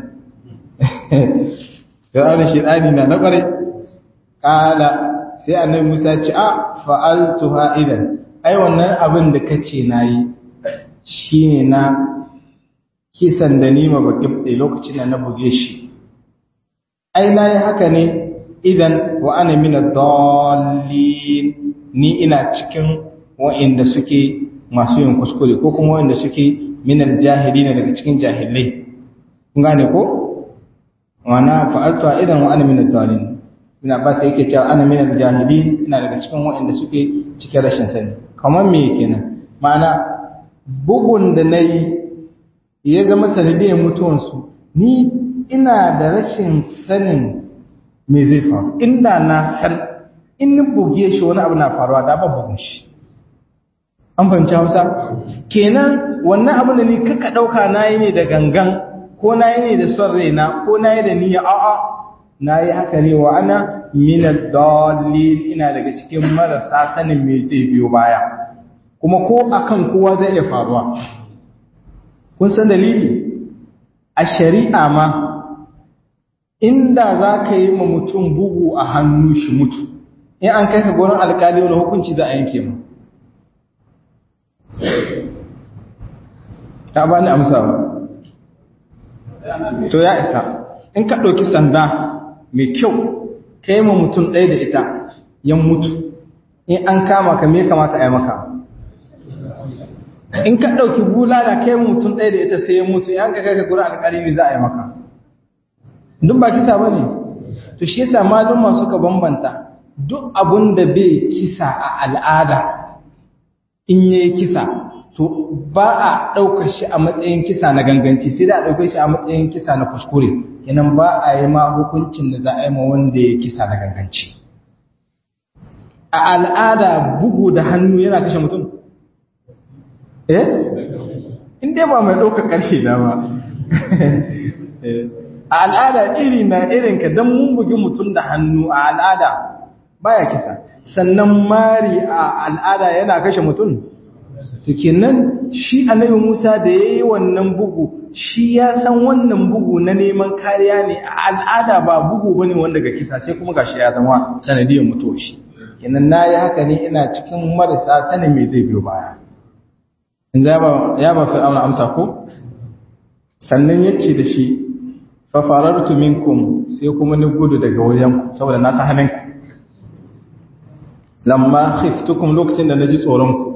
Fir'auna shedani na na kware kala sai annabi Musa ya ce a fa'altuha idan ai wannan abin da kace nayi shine na kisan da ni ma bakibde lokacin da na buge shi ai nayi haka ne idan wa ana min ad-dallin ni ina cikin wa'inda suke masu yin kuskure ko kuma wa'inda suke min al-jahilina daga cikin jahilai kun gane ko wana fa'altu idan wa ana min ad-dallin ina ba sai yake cewa ana min al-jahilin ina daga cikin wa'inda suke cikin rashin sani kamar me kenan ma'ana bugun da nayi ya ga masanidiyar mutuwansu ni ina da rashin sanin me zai faru inda na san in ni buge shi wani abu na faruwa da ban bugun shi an fahimci hausa kenan wannan abin da ni kaka ɗauka na yi ne da gangan ko na yi ne da son raina ko na yi da niyya a'a na yi haka ne wa ana minal dalil ina daga cikin marasa sanin me zai biyo baya kuma ko akan kowa zai iya faruwa kun san dalili a shari'a ma inda za ka yi ma mutum bugu a hannu shi mutu in an kai ka gurin alkali wani hukunci za a yanke mu ta ba ni amsa ba to ya isa in ka ɗauki sanda mai kyau kai ma mutum ɗaya da ita yan mutu in an kama ka me kamata a yi maka in ka ɗauki bulala kai ma mutum ɗaya da ita sai ya mutu in ka kai ka gura alƙali ne za a yi maka duk ba kisa ba ne to shi yasa maluma suka bambanta duk abun da bai kisa a al'ada in yayi kisa to ba a ɗaukar shi a matsayin kisa na ganganci sai da a ɗaukar shi a matsayin kisa na kuskure kenan ba a yi ma hukuncin da za a yi ma wanda ya kisa na ganganci a al'ada bugu da hannu yana kashe mutum eh in dai ba mai ɗaukar ƙarfe na ba a al'ada iri na irinka don mun bugi mutum da hannu a al'ada baya kisa sannan mari a al'ada yana kashe mutum to kenan shi annabi Musa da yayi wannan bugu shi ya san wannan bugu na neman kariya ne a al'ada ba bugu bane wanda ga kisa sai kuma gashi ya zama sanadiyar mutuwar shi kenan nayi haka ne ina cikin marasa sanin me zai biyo baya in ya ba ya ba fir'auna amsa ko sannan yace da shi fa farartu minkum sai kuma ni gudu daga wajen saboda na san halinku lamma khiftukum lokacin da naji tsoron ku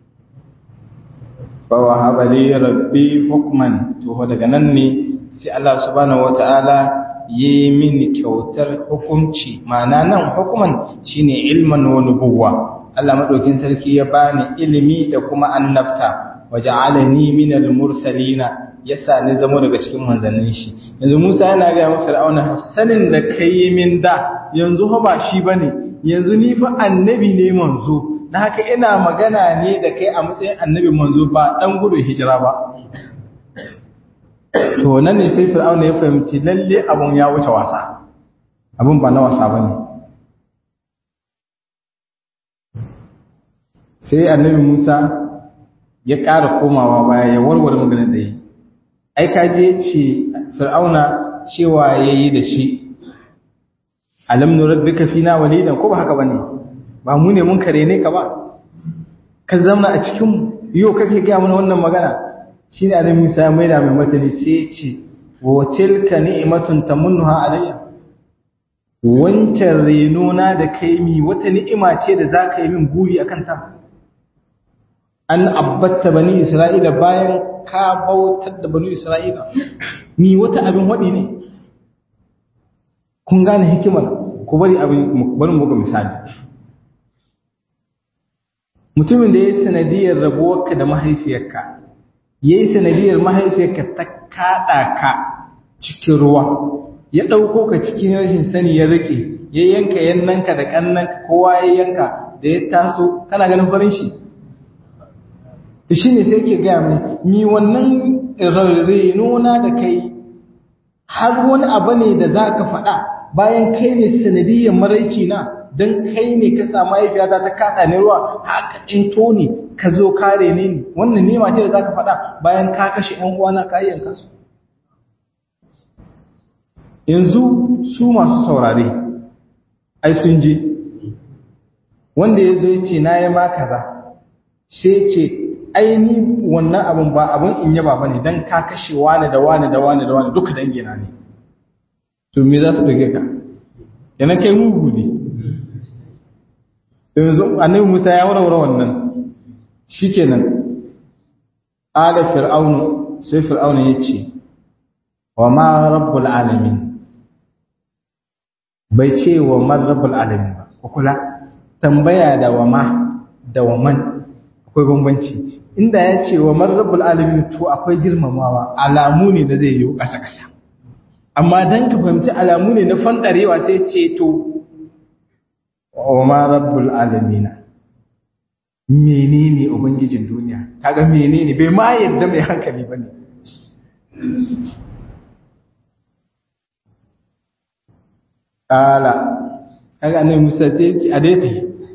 fa wahaba li rabbi hukman to daga nan ne sai Allah subhanahu wataala yi mini kyautar hukunci ma'ana nan hukuman shine ilman wa nubuwa Allah madaukin sarki ya bani ilimi da kuma annabta waja'alani minal mursalina yasa ni zamo daga cikin manzannin shi yanzu Musa yana ga mu Fir'auna sanin da kai min da yanzu fa ba shi bane yanzu ni fa annabi ne manzo na haka ina magana ne da kai a matsayin annabi manzo ba dan gudu hijira ba to nan ne sai Fir'auna ya fahimci lalle abun ya wuce wasa abun ba na wasa bane sai annabi Musa ya ƙara komawa baya ya warware maganar da yi ai ka je ce fir'auna cewa yayi da shi alam nurabbika fina walidan ko ba haka bane ba mu ne mun kare ne ka ba ka zama a cikin mu yau kake ga mana wannan magana shine annabi Musa ya maida mai matani sai ya ce wa tilka ni'matun tamunnuha alayya wancan renona da kai mi wata ni'ima ce da zaka yi min guri akan ta an abbatta bani isra'ila bayan ka bautar da bani isra'ila ni wata abin waɗi ne kun gane hikimar ku bari abin bari muku misali mutumin da ya yi sanadiyar rabuwarka da mahaifiyarka ya yi sanadiyar mahaifiyarka ta kaɗa ka cikin ruwa ya ɗauko ka cikin rashin sani ya rike ya yanka yannanka da ƙannanka kowa ya yanka da ya taso kana ganin farin shi to shi ne sai ke gaya mai mi wannan renona da kai har wani abu ne da za ka faɗa bayan kai ne sanadiyyar maraici na don kai ne ka samu mahaifiyata ta kaɗa ne ruwa haka tsinto ne ka zo kare ne ne wannan nema ce da za ka faɗa bayan ka kashe ‘yan uwana ka yanka su yanzu su masu saurare ai sun je wanda ya zo ya ce na yi ma kaza sai ce aini wannan abin ba abin in yaba bane dan ka kashe wani da wani da wani da wani duka dangina ne to me za su dage ka yana kai mugu ne yanzu annabi Musa ya warware wannan shikenan ala fir'aunu sai fir'aunu yace wa ma rabbul alamin bai ce wa man rabbul alamin ba ko kula tambaya da wa ma da wa man akwai bambanci inda ya ce wa marrabul alamin to akwai girmamawa alamu ne da zai yi kasa kasa amma dan ka fahimci alamu ne na fandarewa sai ce to wa marrabul alamin menene ubangijin duniya kaga menene bai ma yadda mai hankali bane kala kaga annabi Musa sai ce a dai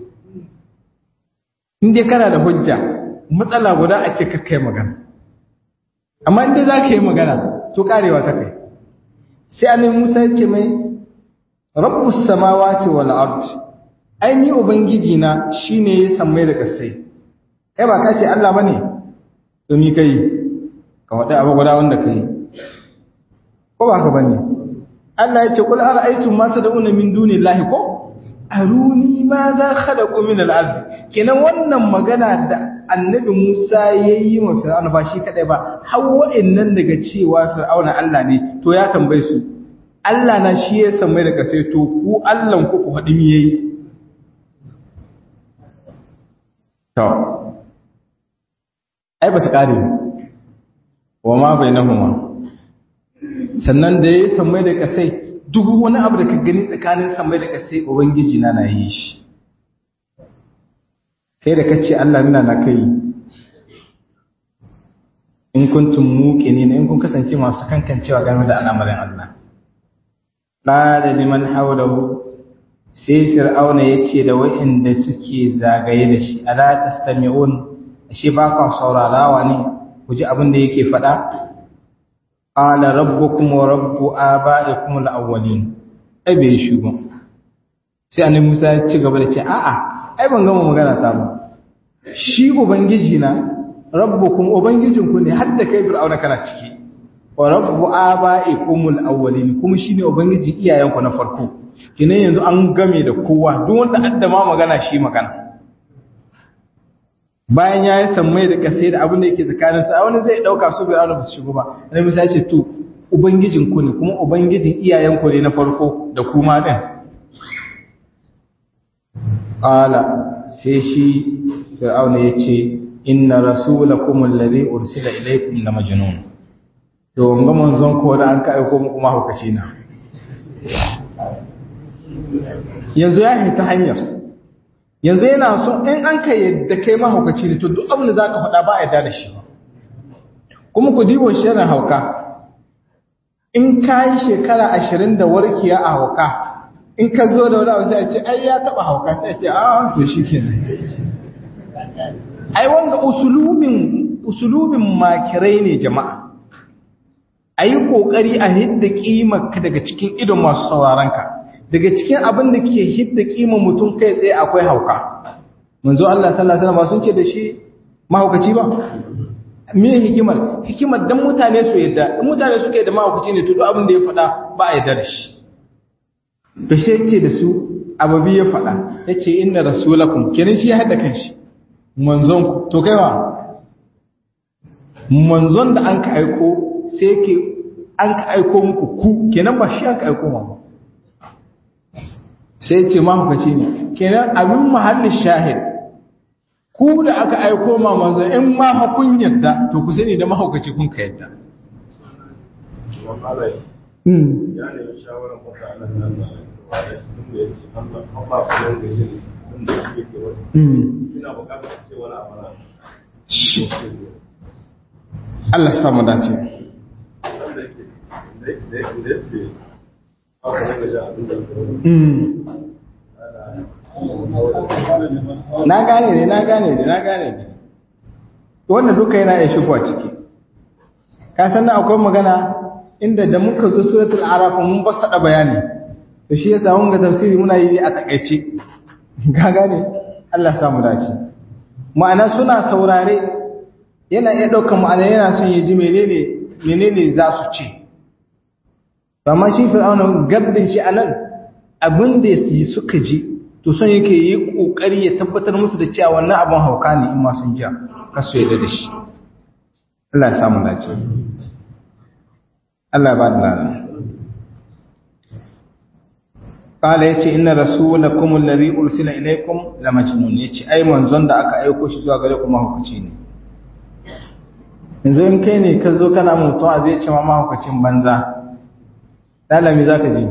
in dai kana da hujja matsala guda a ce kai magana amma inda za ka yi magana to karewa ta kai sai annabi Musa ya ce mai rabbus samawati wal ard aini ubangiji na shine ya sammai da kasai kai ba ka ce Allah bane to ni kai ka wada abu guda wanda kai ko ba ka bane Allah ya ce kul ara'aytum ma tad'una min dunillahi ko aruni ma za khalaqu min al-ard kenan wannan magana da annabi Musa yayi wa Fir'auna ba shi kadai ba har wa'annan daga cewa Fir'auna Allah ne to ya tambaye su Allah na shi ya san mai da kasai to ku Allah ku ku hadi mi yayi to ai ba su kare wa ma bainahuma sannan da ya samai da kasai duk wani abu da ka gani tsakanin samai da kasai ubangiji na na yi shi kai da kace Allah nuna na kai in kuntum muqinin in kun kasance masu kankancewa game da al'amarin Allah qala liman hawlahu sai fir'auna yace da wa'inda suke zagaye da shi ala tastami'un shi ba ka saurarawa ne ku ji abin da yake faɗa qala rabbukum wa rabbu aba'ikum al-awwalin ai bai shugo sai annabi Musa ya ci gaba da ce a'a ai ban gama magana ta ba shi ubangiji na rabbukum ubangijinku ne har da kai fir'auna kana ciki wa rabbu aba'ikum al-awwalin kuma shine ubangiji iyayenku na farko kinan yanzu an game da kowa duk wanda addama magana shi magana bayan ya yi sammai da kasai da abin da yake tsakaninsu a wani zai ɗauka su bai ba su shigo ba na misali ce to ubangijinku ne kuma ubangijin iyayenku ne na farko da kuma ɗin ƙala sai shi fir'auna ya ce inna rasulakum allazi ursila ilaykum la majnun to wanga manzon ko da an ka aiko muku mahaukaci na yanzu ya ta hanyar yanzu yana so in an ka yadda kai mahaukaci ne to duk abin da za ka faɗa ba a yadda da shi kuma ku dibo shirin hauka in ka yi shekara ashirin da warkiya a hauka in ka zo da wani abu sai a ce ai ya taɓa hauka sai a ce a to shi ke ai wanga usulubin usulubin makirai ne jama'a a yi ƙoƙari a hidda ƙimarka daga cikin idon masu sauraronka daga cikin abin da ke hidda ƙimar mutum kai tsaye akwai hauka manzo Allah sallallahu alaihi wasallam sun ce da shi mahaukaci ba me hikimar hikimar dan mutane su yadda in mutane suke da mahaukaci ne to duk abin da ya faɗa ba a yadda da shi to sai ce da su ababi ya faɗa yace inna rasulakum kenan shi ya hada kanshi manzon ku to kaiwa manzon da an ka aiko sai ke an ka aiko muku ku kenan ba shi an ka aiko ma sai ce mahaukaci ne kenan abin mahallin shahid ku da aka aiko ma manzon in ma hakun yadda to ku sani da mahaukaci kun ka yadda ya nemi shawarar mutanen nan da ya ce Allah Allah kuma ga shi inda shi yake wani ina bukatar ce wani abu na Allah ya samu dace na gane ne na gane ne na gane ne wannan duka yana iya shigo a ciki ka san akwai magana inda da muka zo suratul araf mun basada bayani to shi yasa mun ga tafsiri muna yi a takaice ga gane Allah ya samu dace ma'ana suna saurare yana iya ɗaukar ma'ana yana son ya ji menene menene za su ce amma shi fir'auna gaddin shi anan abin da suka ji to son yake yi kokari ya tabbatar musu da cewa wannan abin hauka ne in ma sun ja kasu yadda da shi Allah ya samu dace Allah ya ba da lana Kala yace inna rasulakum alladhi ursila ilaykum la majnun yace ai manzon da aka aiko shi zuwa gare ku mahaukaci ne yanzu in kai ne ka zo kana mutum a zai ce ma mahaukacin banza dalami za ka ji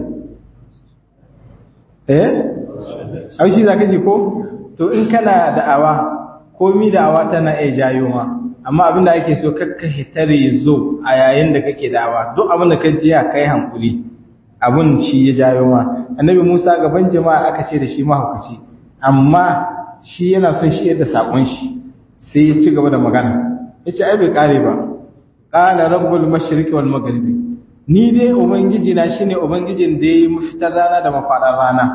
eh aushi za ka ji ko to in kana da'awa komi da'awa tana iya jayo ma amma abinda ake so kakka hitare zo a yayin da kake da'awa duk abinda ka jiya kai hankuli abun shi ya jayo ma annabi Musa gaban jama'a aka ce da shi mahaukaci amma shi yana son shi yadda sakon shi sai ya ci gaba da magana yace ai bai kare ba qala rabbul mashriqi wal maghribi ni dai ubangiji na shine ubangijin da yayi mafitar rana da mafadar rana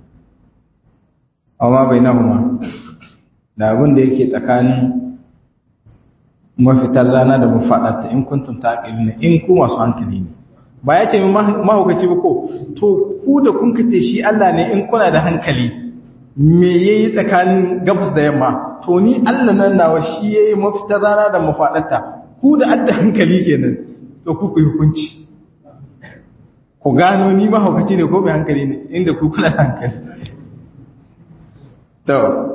amma bainahuma da abin da yake tsakanin mafitar rana da mafadarta in kuntum taqiluna in ku masu hankali ne ba ya ce mahaukaci ba ko to ku da kun kace shi Allah ne in kuna da hankali me yayi tsakanin gabas da yamma to ni Allah nan nawa shi yayi mafitar rana da mafadarta ku da adda hankali kenan to ku ku hukunci ku gano ni mahaukaci ne ko mai hankali ne inda ku kuna da hankali to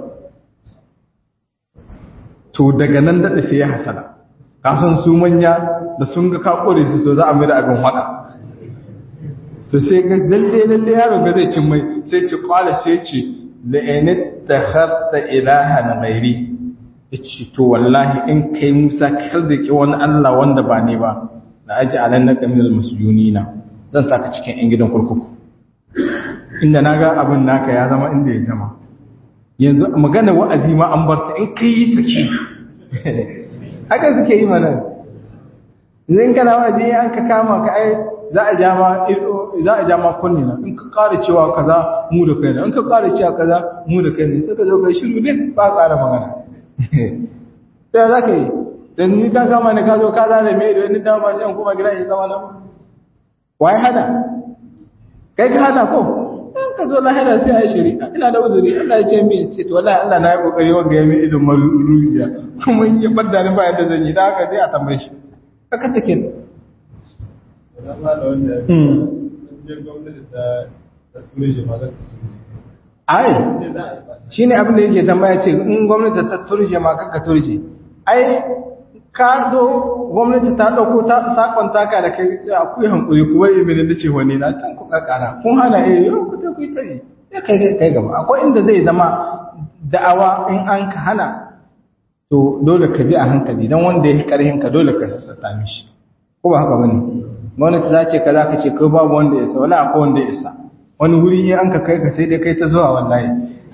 to daga nan da sai ya hasala kasan su manya da sun ga kakure su to za a mira abin hada to sai ga lalle lalle yaron ga zai cin mai sai ce kwala sai ce la init takhatta ilahan ghairi yace to wallahi in kai Musa kar da ki wani Allah wanda ba ne ba la aji alannaka minal masjunina zan saka cikin yan gidan kurkuku inda naga abin naka ya zama inda ya zama yanzu magana wa'azi ma an barta in kai yi saki haka suke yi mana idan kana wa'azi an ka kama ka ai za a ja ma za a ja ma kunni na in ka ƙara cewa kaza mu da kai ne in ka ƙara cewa kaza mu da kai ne sai ka zo kai shiru ne ba ƙara magana sai za ka yi dan ni ka kama ne ka zo ka zare mai da ni dawo ba sai in kuma gida in zama nan wai hada kai ka hada ko in ka zo lahira sai a yi shari'a ina da uzuri Allah ya ce min ce to wallahi Allah na yi kokari wanga ya mi idon maruruja kuma in ya badda ni ba yadda zan yi da haka sai a tambaye shi haka take ai shi ne abin da yake tambaya ce in gwamnati ta turje ma kaka turje ai ka zo gwamnati ta ɗauko ta sakon taka da kai sai a kuyi hankuri kuma yi mini da ce wani na tan ku karkara kun hana eh yau ku ta kuyi tare ya kai kai kai gaba akwai inda zai zama da'awa in an ka hana to dole ka bi a hankali dan wanda ya karhin ka dole ka sassata mishi ko ba haka bane gwamnati za ce kaza ka ce kai babu wanda ya isa wala akwai wanda ya isa wani wuri in an ka kai ka sai dai kai ta zuwa wallahi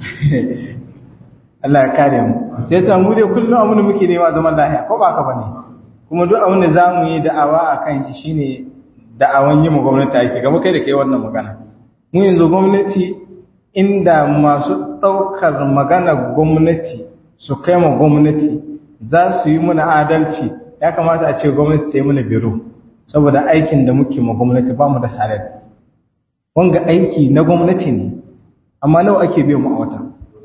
Allah ya kare mu sai sa mu dai kullum abin da muke nema zaman lafiya ko ba haka bane kuma duk abin da zamu yi da'awa akan shi shine da'awan yi mu gwamnati ake gaba kai da kai wannan magana mu yanzu gwamnati inda masu daukar magana gwamnati su kai ma gwamnati za su yi muna adalci ya kamata a ce gwamnati ta yi mana biro saboda aikin da muke ma gwamnati ba mu da salar wanga aiki na gwamnati ne amma nawa ake biyan mu a wata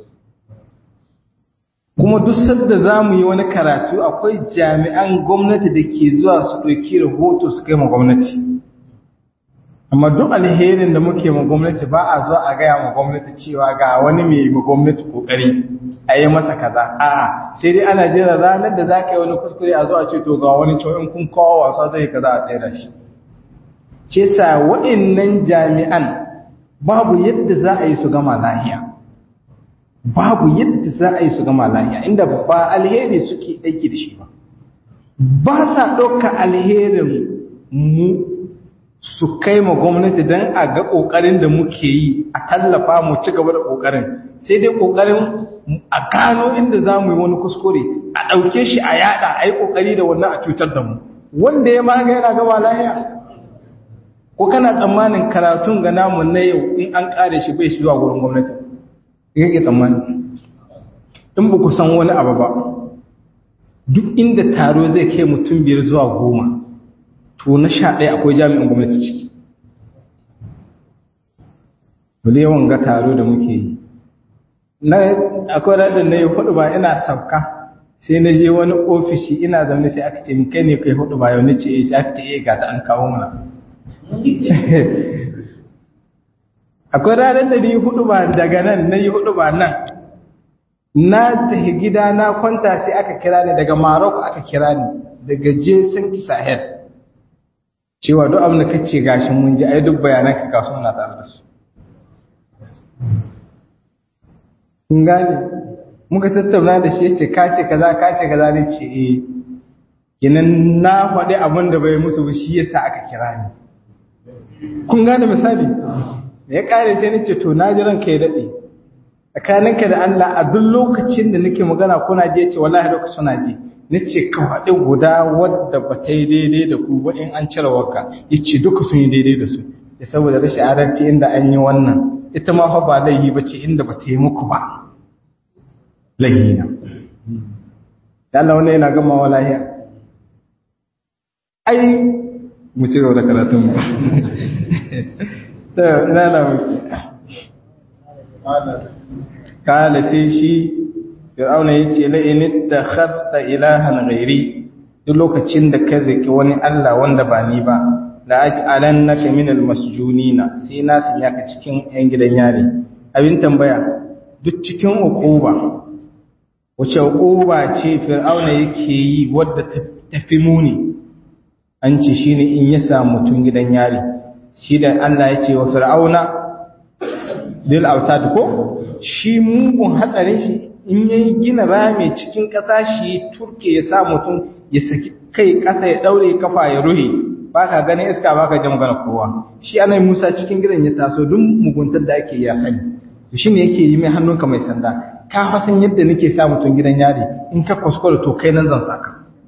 kuma duk sadda za mu yi wani karatu akwai jami'an gwamnati da ke zuwa su ɗauki rahoto su kai ma gwamnati amma duk alherin da muke ma gwamnati ba a zuwa a gaya ma gwamnati cewa ga wani mai ma gwamnati kokari a yi masa kaza a'a sai dai ana jira ranar da za ka yi wani kuskure a zuwa ce to ga wani cewa in kun kawo wasa zai kaza a tsaye da shi ce sa wa'annan jami'an babu yadda za a yi su gama lahiya babu yadda za a yi su gama lahiya inda ba alheri suke aiki da shi ba ba sa ɗauka alherin mu su kai ma gwamnati don a ga ƙoƙarin da muke yi a tallafa mu ci gaba da ƙoƙarin sai dai ƙoƙarin a gano inda za mu yi wani kuskure a ɗauke shi a yada a yi ƙoƙari da wannan a cutar da mu wanda ya maga yana gaba lahiya ko kana tsammanin karatun ga namu na yau in an ƙare shi bai shi zuwa wurin gwamnati yake tsammani in ba ku san wani abu ba duk inda taro zai kai mutum biyar zuwa goma to na sha ɗaya akwai jami'in gwamnati ciki wale yawan ga taro da muke yi na akwai radar na yi hudu ba ina sauka sai na je wani ofishi ina zaune sai aka ce min kai ne kai hudu ba yau na ce sai aka ce eh ga ta an kawo mana akwai ranar da ni hudu ba daga nan na yi hudu ba nan na tafi gida na kwanta sai aka kira ni daga Morocco aka kira ni daga Jason Sahel cewa duk abin da kace gashin mun ji ai duk bayanan ka kasu muna tare da su kun gane muka tattauna da shi yace ka ce kaza ka ce kaza ne ce eh kinan na faɗi abin da bai musu ba shi yasa aka kira ni kun gane misali da ya kare sai nace to na ji ranka ya dade tsakaninka da Allah a duk lokacin da nake magana kuna je ce wallahi lokacin suna ji nace ka faɗi guda wadda ba ta yi daidai da ku ba in an cire waka yace duka sun yi daidai da su ya saboda rashin adalci inda an yi wannan ita ma fa ba laihi ba ce inda ba ta yi muku ba laihi na da Allah wannan yana gama wa lahiya ai mu ci gaba da karatun mu ta ina na muke kala sai shi fir'auna yace la in ittakhadta ilahan ghairi duk lokacin da ka riki wani Allah wanda ba ni ba la aj'alannaka minal masjunina sai na sanya ka cikin yan gidan yare abin tambaya duk cikin uquba wace uquba ce fir'auna yake yi wadda tafi muni an ce shine in ya samu mutun gidan yare shi da Allah ya ce wa fir'auna lil autad ko shi mugun hatsarin shi in yayi gina rami cikin ƙasa shi turke ya sa mutum ya saki kai ƙasa ya daure kafa ya ruhe baka ganin iska baka ji magana kowa shi anai Musa cikin gidan ya taso duk muguntar da ake ya sani to shine yake yi mai hannunka mai sanda ka fa san yadda nake sa mutum gidan yari in ka kuskure to kai nan zan saka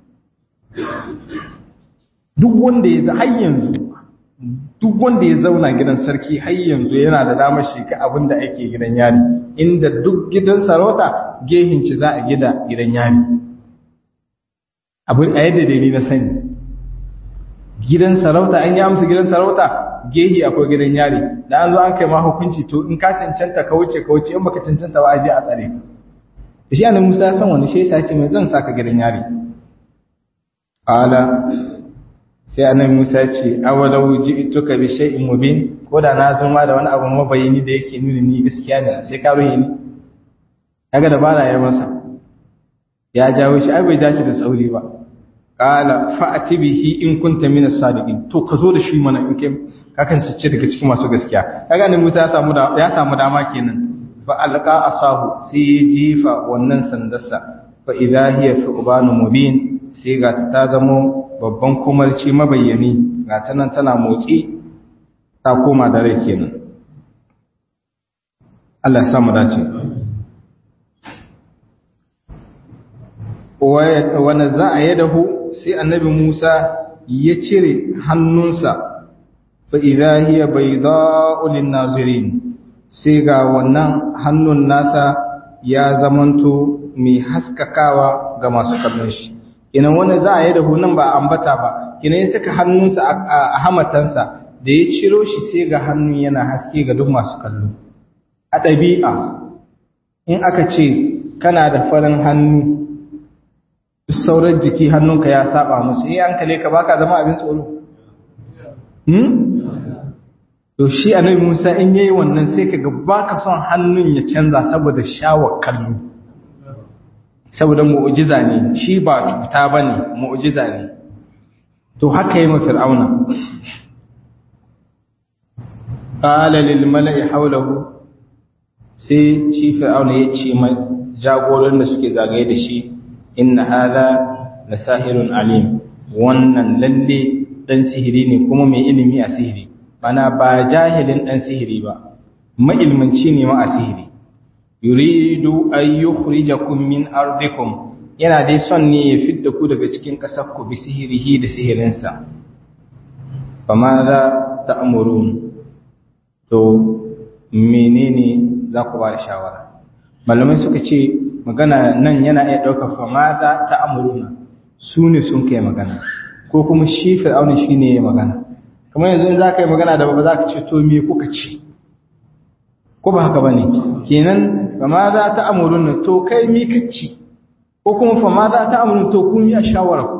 duk wanda ya har yanzu duk wanda ya zauna gidan sarki har yanzu yana da damar shi ka abin da ake gidan yari inda duk gidan sarauta gehin ci za a gida gidan yari abin a yadda dai na sani gidan sarauta an yi amsa gidan sarauta gehi akwai gidan yari da an zo an kai ma hukunci to in ka cancanta ka wuce ka wuce in baka cancanta ba a je a tsare ka shi annabi Musa ya san wani shi yasa ce mai zan saka gidan yari ala sai annabi Musa ya ce awalau ji'tuka bi shay'in mubin ko da na zo ma da wani abu mabayini da yake nuni ni gaskiya ne sai ka ruhe ni kaga dabara ya masa ya jawo shi ai bai dace da sauri ba qala fa'ati bihi in kunta min as-sadiqin to ka zo da shi mana in kai kakan ce daga cikin masu gaskiya kaga annabi Musa ya samu da ya samu dama kenan fa alqa asahu sai ya jifa wannan sandarsa fa idha hiya thuban mubin sai ga ta zamo babban kumarci mabayyani ga ta nan tana motsi ta koma da rai kenan Allah ya samu dace wanda za a yadahu sai annabi Musa ya cire hannunsa fa idha hiya bayda'u lin-nazirin sai ga wannan hannun nasa ya zamanto mai haskakawa ga masu kallon shi kinan wanda za a yadahu nan ba ambata ba kinan ya saka hannunsa a hamatansa da ya ciro shi sai ga hannun yana haske ga duk masu kallo a ɗabi'a in aka ce kana da farin hannu sauran jiki hannunka ya saba musu eh an kale ka baka zama abin tsoro hmm to shi annabi Musa in yayi wannan sai kaga baka son hannun ya canza saboda shawar kallo saboda mu'jiza ne shi ba cuta bane mu'jiza ne to haka yayi fir'auna qala lil mala'i hawlahu sai shi fir'auna ya ce mai jagoran da suke zagaye da shi inna hadha la sahirun alim wannan lalle dan sihiri ne kuma mai ilimi a sihiri bana ba jahilin dan sihiri ba mailmanci ne ma a sihiri yuridu an yukhrijakum min ardikum yana dai son ne ya fidda ku daga cikin kasar ku bi sihirihi da sihirinsa fama za ta'murun to menene za ku ba da shawara malamai suka ce magana nan yana iya ɗaukar fama za ta amuruna su ne sun kai magana ko kuma shi fir'auna shi ne ya magana kamar yanzu in za ka yi magana da ba za ka ce to me kuka ci ko ba haka ba ne kenan fama za ta amuruna to kai mi ka ci ko kuma fama za ta amuruna to kun yi a shawara ku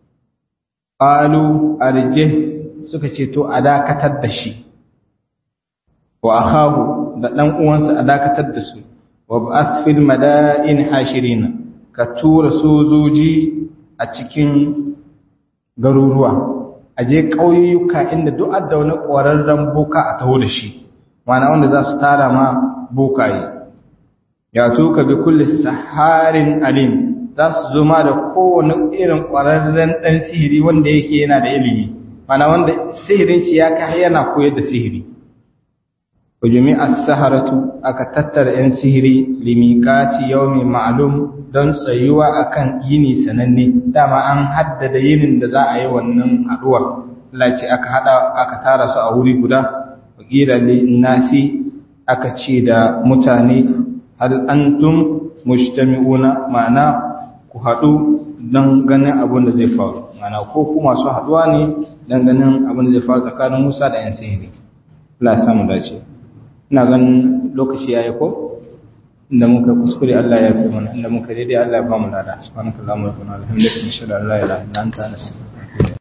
ƙalu arje suka ce to a dakatar da shi wa akhahu da ɗan uwansa a dakatar da su wa ba'ath fil mada'in hashirina ka tura sojoji a cikin garuruwa a je ƙauyuka inda duk adda wani ƙwararren boka a taho da shi mana wanda za su tara ma bokaye ya tuka bi kulli saharin alim za su zo ma da kowane irin ƙwararren ɗan sihiri wanda yake yana da ilimi mana wanda sihirin shi ya kai yana koyar da sihiri wajumi as-saharatu aka tattara yan sihiri limikati yawmi ma'lum don tsayuwa akan yini sananne dama an haddada yinin da za a yi wannan haduwar Allah ce aka hada aka tara su a wuri guda wakila nasi aka ce da mutane hal antum mujtami'una ma'ana ku hadu don ganin abin da zai faru ma'ana ko ku masu haduwa ne dan ganin abin da zai faru tsakanin Musa da yan sihiri Allah ya samu dace ina ganin lokaci yayi ko inda muka kuskure Allah ya fi mana inda muka daidai Allah ya ba mu lada subhanakallahumma wa bihamdika ashhadu an la ilaha illa anta astaghfiruka